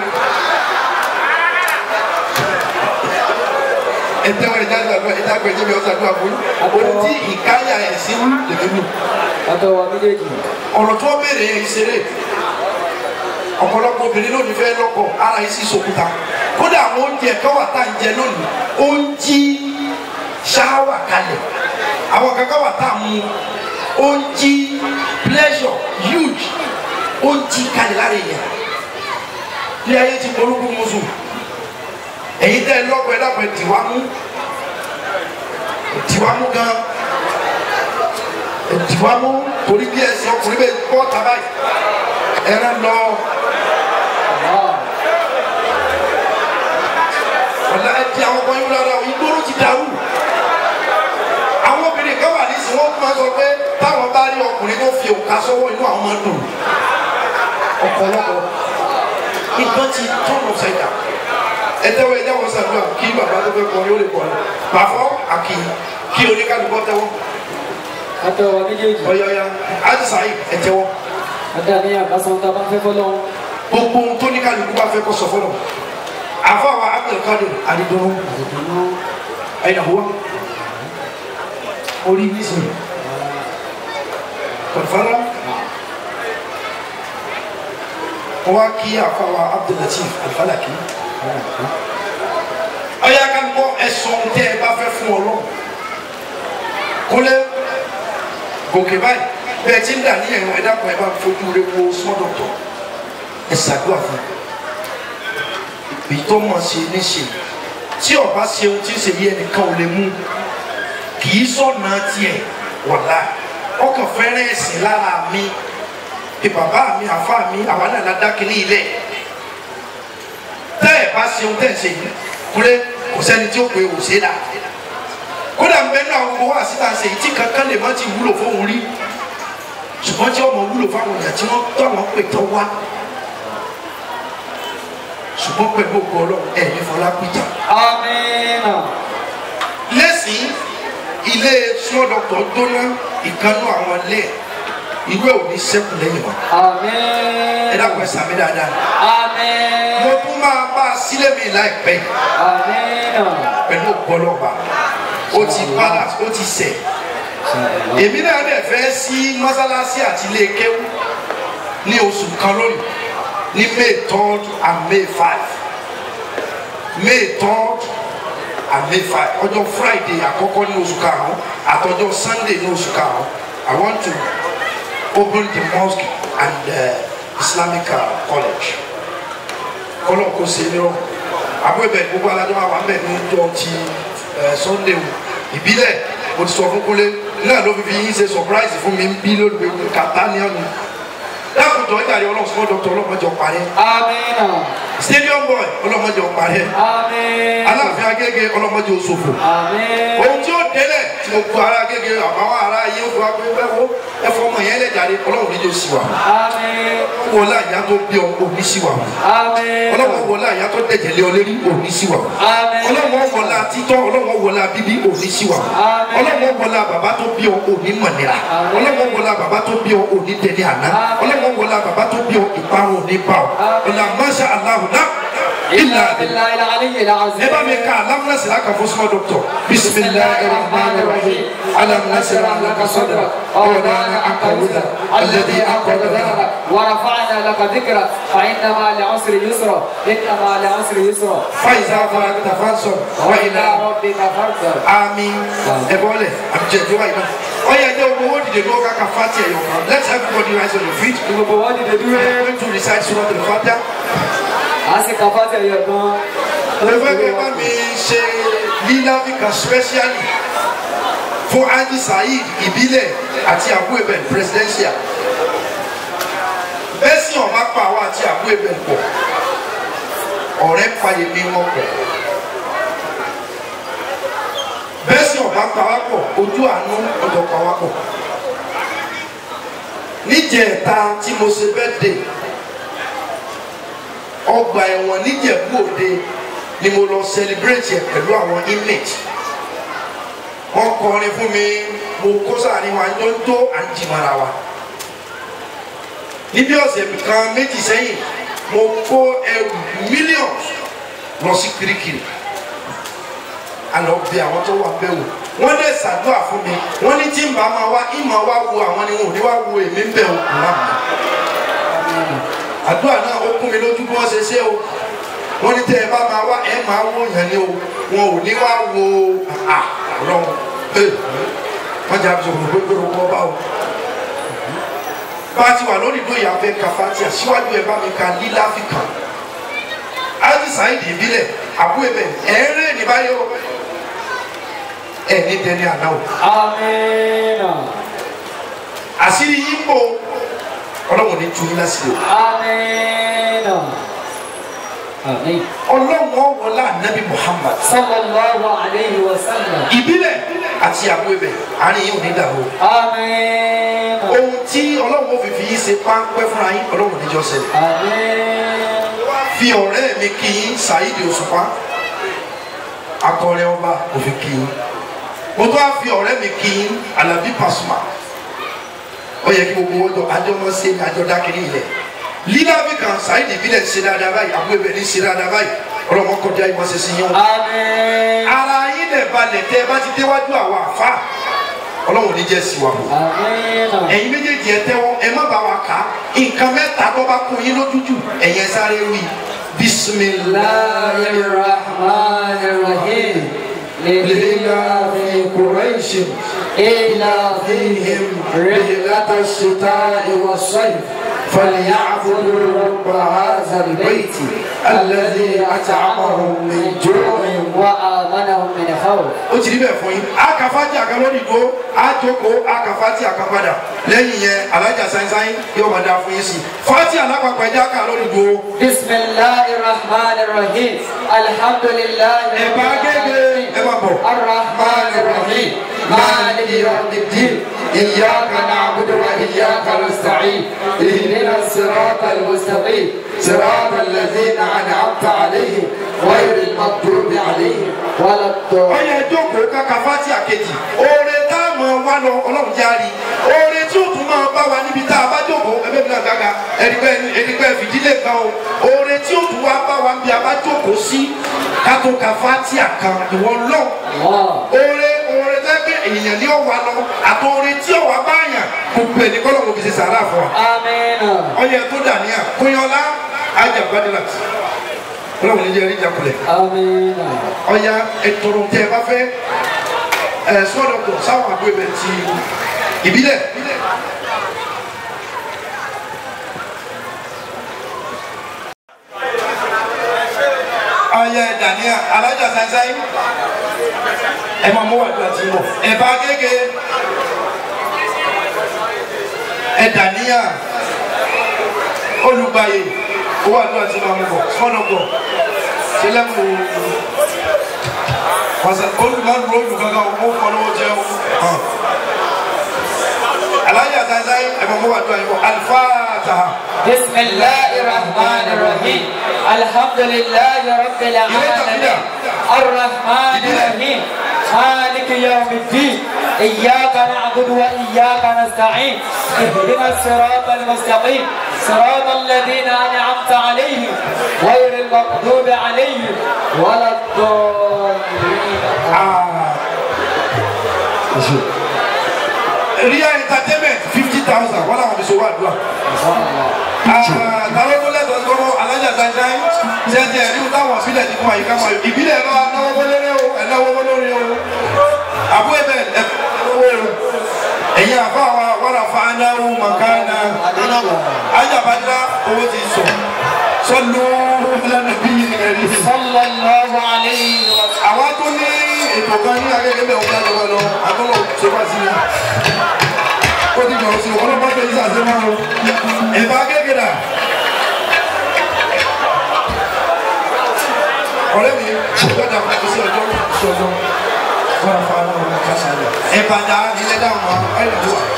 ẹtẹ wọn ìjà àgbà ìjà àgbà ìjẹbi ọsàn àdúrà fún orí tí ìkáyà ẹ̀ sí lèmi lù Ọ̀dọ̀ wa méjèèjì. ọ̀rọ̀ tí wọ́n béèrè yẹn ìṣeré ọ̀pọ̀lọpọ̀ obìnrin lónìí fẹ́ lọ́kọ ara yìí sì sòkúta kódà àwọn oúnjẹ kan wà tá à ń jẹ lónìí ó ń jí ṣáwà kalẹ̀ àwọn kankan wà tá à ń mu ó ń jí pleasure huge ó ń jí kalẹ̀ lára èèyàn ní ayé ti polúkú musu èyí tẹ́ ẹ lọ́kọ ẹ dàpọ̀ ẹ tìwá mú tìwá mú gan tìwá mú torí bí ẹsẹ̀ ọkùnrin bẹ kọ́ taba yìí ẹran lọ ọ̀la ẹtì àwọn ọkọ yín lára ìgboro ti dàrú àwọn obìnrin kan wà ní ìsìn wọn máa sọ pé táwọn bá rí ọkùnrin tó fi òkà sọ́wọ́ inú àwọn máa dùn ọ̀pọ̀lọpọ̀ nǹkan ti tọ́nù sẹ́yà ẹtẹ́wọ́ ẹ̀jẹ̀ wọn sàdúrà kí bàbá tó fẹ́ kọ́ yóò lè kọ́ ẹ pàfọ́ àkì kí oníkàlùkọ́ tẹ́wọ́ Ọ̀dọ̀ wa méjèèjì. ọ̀yọ̀ọ̀yà àdìsá yìí ẹ̀tẹ́wọ́ Ọ̀dọ̀ àníyàn kásán tá a bá fẹ́ fọ́lọ́. gbogbo ohun tó ní kálukú bá fẹ́ kó sọ fọlọ́ àfọwọ́ abdulkadir adidunu ẹ̀yìn àwọ̀ orí nísìnyí kọ̀fàrà wọ́n á kí àfọwọ́ abdulatif alfalaki ọ̀yà kálukú ẹ̀sọ́ tẹ́ ẹ bá fẹ́ fún ọ lọ́wọ́ kólé gòkè báyìí bẹ́ẹ̀ tí ń dà ní ẹ̀rọ ẹ̀dá kan ẹ̀ bá fojú rẹ wo small doctor ẹ̀ ṣàdúrà fún èyí tó mọ̀ ṣe ní ṣe tí ọba ṣe ohun tí ń ṣe yí ẹnìkan ò lè mú kì í sọ̀nà tiẹ̀ wọ̀lá ọkàn fẹ́rẹ́ ẹ̀sìn lára mi bí bàbá mi àfa mi àwa náà la dá kínní ilẹ̀ tẹ́ ẹ̀ bá ṣe ohun tẹ́ ẹ̀ ṣe yìí kúlẹ̀ kò sẹ́ni tí ó pe òṣè dà kódà ń bẹ náà gbogbo wa síta ṣe èyí tí kankan lè má ti wúlò fóun rí ṣùgbọ́n tí ọmọ wúlò fáwọn èèyàn tí wọ́n tọ́ àwọn pè tán wá ṣùgbọ́n pẹ̀lú ògbó ọlọ́run ẹ̀ ní fọlá pìjà. Amina. lẹ́sìn ilé small doctor jóná ìkànnú àwọn ilé ìwé òní sẹ́kù lẹ́yìn wọn. Amina. ẹ dákun ẹ sàmì dáadáa. Amina. mo tún máa bá a sílẹ̀ mi láìpẹ́ Amina. pẹ̀lú ògbó ọlọ́ba ó ti balance ó ti sẹ̀. èmi náà dẹ̀ fẹ́ sí mọ́sálásí àti ilé kéwú ní oṣù kan lónìí ní may third and may five may third and may five ọjọ́ friday àkọ́kọ́ ní oṣù karùn-ún àtọjọ́ sunday ní oṣù karùn-ún i want to open the mosque and uh, islamic uh, college kọ́lọ̀ kó se ní ọ àbúrò gbogbo alájọ wa wà mẹ́rin ní ọjọ́ ti uh, sunday o ìbílẹ̀ mo ti sọ fún kúnlé náà ló fi fi yín ṣe surprise fún mi bí lónìí pé kàtá ní ọ̀nà dákùjọ ìjàre ọlọ́run small doctor ọlọ́mọdé ọ̀parẹ́ Amina. stadium boy ọlọ́mọdé ọ̀parẹ́ Amina. aláàfin agége ọlọ́mọdé òṣòfò Amina. ohun tí ó délẹ̀ tí mo kó ara agége àbáwọ̀ ara yé ó fi wá pé wẹ́wọ́ ẹ̀fọ́ ọmọ yẹn lẹ̀ jáde ọlọ́run níjó sí wa Amina. wọlé àyà tó bí ọ òní sí wa Amina. ọlọ́run wọlé àyà tó dẹ̀jẹ̀ lé ọ lérí òní sí wa Amina. ọlọ́run wọlé àtítọ́ ọlọ́run wọlé àbíbí òní sí wa Àmín. ọlọ́run wọlé bàbá tó bí ọ òní mọ̀nira Àmín. ọlọ́run wọlé bàbá tó bí ọ òní dẹni àná Àmín. ọlọ́run wọlé bàbá tó bí ọ ìparun òní bá ọ Àmín. ọ̀là masha Allahu náà ilà إلا àdìlá. بالله العلي العظيم ẹ bá mi ka alam nasira kan fún small doctor bisimilahi rahman rahim alam nasira laka sadra ọ̀dàna akawuda alladhi akọ̀dàdà. ورفعنا لك ذكرك فإن مع العسر يسرا إن مع العسر يسرا faiza faragta fansor wa وإلى ila ربك فارغب ami ẹ bọ́lẹ̀ àbíjẹ̀jọ́ wa iná. ọ̀yà ẹ̀jẹ̀ ogun owó dìde lọ́wọ́ kàkà fati ẹ̀yọ̀ kan let everybody rise on your feet. gbogbo wọn dìde we dúró are going to recite surah al-fatiha. a sì ka fati ẹyọ gan. mo fẹ́ kẹ́ bá mi ṣe lílàbíkà specially fún Haji Saheed ìbílẹ̀ àti Abu Ebel presidential bẹ́ẹ̀ sì ọ̀ma pa àwọn àti Abu Ebel pọ̀ ọ̀rẹ́ fàyèmí wọn pọ̀ bẹ́ẹ̀ sì ọ̀ma pa wá pọ̀ ojú àánú ọ̀dọ̀ pa wá pọ̀ níjẹ̀ẹ́ta tí mo ṣe bẹ́ẹ̀ dé ọgbà ẹ̀wọ̀n níjẹ̀bú òde ni mo lọ celebrate ẹ̀ pẹ̀lú àwọn inmate wọ́n kọrin fún mi mo kó sáàrin wa jọ ń tó à ń jìmọ̀ra wa níbi ọ̀sẹ̀ kan méjì sẹ́yìn mo kó ẹrù millions lọ sí kirikiri àlọ́ bí àwọn tó wà bẹ́ẹ̀ wò wọ́n dẹ̀ ṣàdúrà fún mi wọ́n ní tí n bá máa wá ìmọ̀ wá wo àwọn ni wọn ò ní wá wo èmi ń bẹ̀ òkú náà àdúrà náà ó kún mi lójú bí wọ́n ṣe ṣe o wọ́n ní tẹ́ ẹ bá máa wá ẹ máa wó yẹn ni o wọn ò ní wá wo ọlọ́run wọ́n jà sọ̀rọ̀ pé pé o kọ́ bá o. bá a ti wà lórí ìlú ìyàfẹ́ kàfátíà síwájú ẹ bá mi ka lílá fi kàn ájú sáyidì ìbílẹ̀ àbú ẹ̀bẹ̀ ẹ̀ ń rè ní báyìí o ẹ̀ ní dẹni àná o. Amina. àṣírí yín bò ọlọ́run ní tún yín lásìkò. Amina. Amin. ọlọ́run ọ̀wọ́lá nàbí Muhammad Sallallahu alayhi wa sallam. ìbílẹ̀ àti àbú ẹ̀bẹ̀ àárín yín ò ní dàrú. Amina. ohun tí ọlọ́run ó fi fi yín ṣe páńpẹ́ fúnra yín ọlọ́run níjọ́ ṣẹlẹ̀. Amin. fi ọ̀rẹ́ mi kí yín Saheed Òṣùpá akọrin ọba kò fi kí yín mo tó wá fi ọ̀rẹ́ mi kí yín Alabi Pasuma ó yẹ kí gbogbo wọn jọ àjọ wọn ṣe ní àjọ dákìrí ilẹ̀ lílàbí kan Saheed ìbílẹ̀ ṣe dáadáa báyìí àbúrò ẹ̀bẹ̀ ní ṣe dáadáa báyìí ọlọ́mọ kọjá ìmọ̀ ṣe sí yín o Amin. ara yín lẹ̀ balẹ̀ tẹ́ ẹ bá ti déwájú àwọn àfa ọlọ́run ní jẹ́ sí wa o Amina. ẹ̀yin méjèèjì ẹ tẹ́wọ́ ẹ má bá wa kà á nǹkan mẹ́ta tó bá kún yín lójújù ẹ̀yin ẹ sáré wí bisimilayi. الله الرحمن الرحيم لإله قريش إلافهم رحلة الشتاء والصيف فليعبدوا رب هذا البيت الذي أطعمهم من جوع وآمنهم من خوف ó ti rí bẹ́ẹ̀ fún yín akafati akalóni dúró àjòkó akafati akapadà lẹ́yìn yẹn alájà sáyẹ́nsáyẹ́ yóò máa dáa fún yín sí fati alápapọ̀ ẹja akalóni dúró بسم الله الرحمن الرحيم الحمد لله ẹ bá gẹ́gẹ́ ẹ máa bọ̀. الرحمن الرحيم مالك يوم الدين إياك نعبد وإياك نستعين اهدنا الصراط المستقيم صراط الذين أنعمت عليهم غير المغضوب عليهم ولا الضالين ọyẹ jókòó kaka fati àkejì oore tá a mọ wá lọ ọlọ́run járe oore tí ó tún máa bá wa níbi tá a bá jókòó ẹgbẹ́ mi náà gàgà ẹ̀rígbẹ́ ẹ̀rígbẹ́ fìdílé kan o oore tí ó tún wá bá wa níbi a bá jókòó sí kátó ka fati àkàn ìwọ lọ الله oore oore tẹ́gbẹ́ èèyàn ní ọ̀wá lọ àti oore tí ọ̀wá bá yàn gbogbo ẹ̀ ní kọ́lọ́mù fi ṣe sàrà fún wa آمين ọyẹ tó dà níyà kóyọlá ajá gbadila ọlọ́run ní jẹ́ rí jakulẹ̀ آمين ọya ẹtọrọ tẹ ẹ bá fẹ́ ẹ sọdọkọ sáwọn àgbo ẹbẹ ti ìbílẹ̀ ọya dania alájà sáyẹnsáyé ẹ máa mú wàdúrà tí ń bọ̀ ẹ bá gègé ẹ dania olùgbàyè owó àdúrà tí ń bá mú bọ̀ sọdọkọ sílẹ̀ kù wasa olùmọ̀ dúró olù kankan o kò lówó jẹ o alájà sáyẹnsáyé ẹ máa mú wàdúrà yìí bọ̀ alifáàtà. بسم الله الرحمن الرحيم الحمد لله رب العالمين الرحمن الرحيم مالك يوم الدين إياك نعبد وإياك نستعين اهدنا الصراط المستقيم صراط الذين أنعمت عليهم غير المغضوب عليهم ولا الضالين ria entertainment fifty thousand wọn làwọn fi so wá dùn à. talóko lẹ́tọ̀ọ́ sí kọ́kọ́ alájà sáyẹnsáyé ṣẹ́ńtì ẹ̀rí wò táwọn ìbílẹ̀ ti fún àyíká máa yọ ìbílẹ̀ bá náwó wọlé o ẹ̀náwó wọlé o àbú ẹ̀bẹ̀ ẹ̀fọ́ ẹ̀yin àfa wa wàrà fa anáwó màkánà ajábádá owó ti sọ sọlú lẹ́nu bí ẹ̀rí. صلى الله عليه وسلم àwa tó ní ètò kan ní agége bẹ́ẹ̀ ọ̀gá lọ́wọ́ lọ àtọ́lọ́ ṣe wá sí i. ó ti gbọ̀rọ̀ sí ọlọ́pàá tó yí sàṣẹ máa ń ẹ̀bá agége dà. ọ̀rẹ́ mi gbọ́dọ̀ kò sí ọjọ́ sí ọjọ́ wọ́n á fa ọlọ́run kásá rẹ̀. ẹ̀bá dá ilé dáhùn wa ẹ̀ lè wà.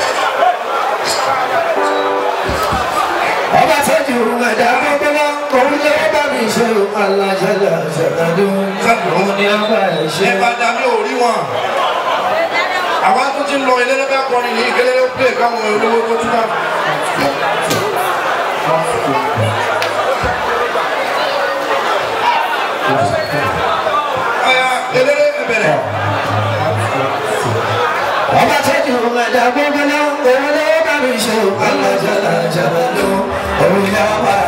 ọba sẹ́jú ẹ̀dá gbọ́gbọ́lá òun ló bá mi ṣe alájàlá ṣàkàdó òun ni ọba ẹ̀ ṣe. ẹ̀bá dá mi ò rí wọn. àwa tó ti ń lọ ilé lọ́bẹ̀ kọrin ní ìgbélé pé káwọn olówó tó túbà. ọ̀ya eléré ẹ̀bẹ̀rẹ̀. ọba sẹ́jú ẹ̀dá gbọ́gbọ́lá òun ló bá mi ṣe alájàlá ṣàkàdó òun ni ọba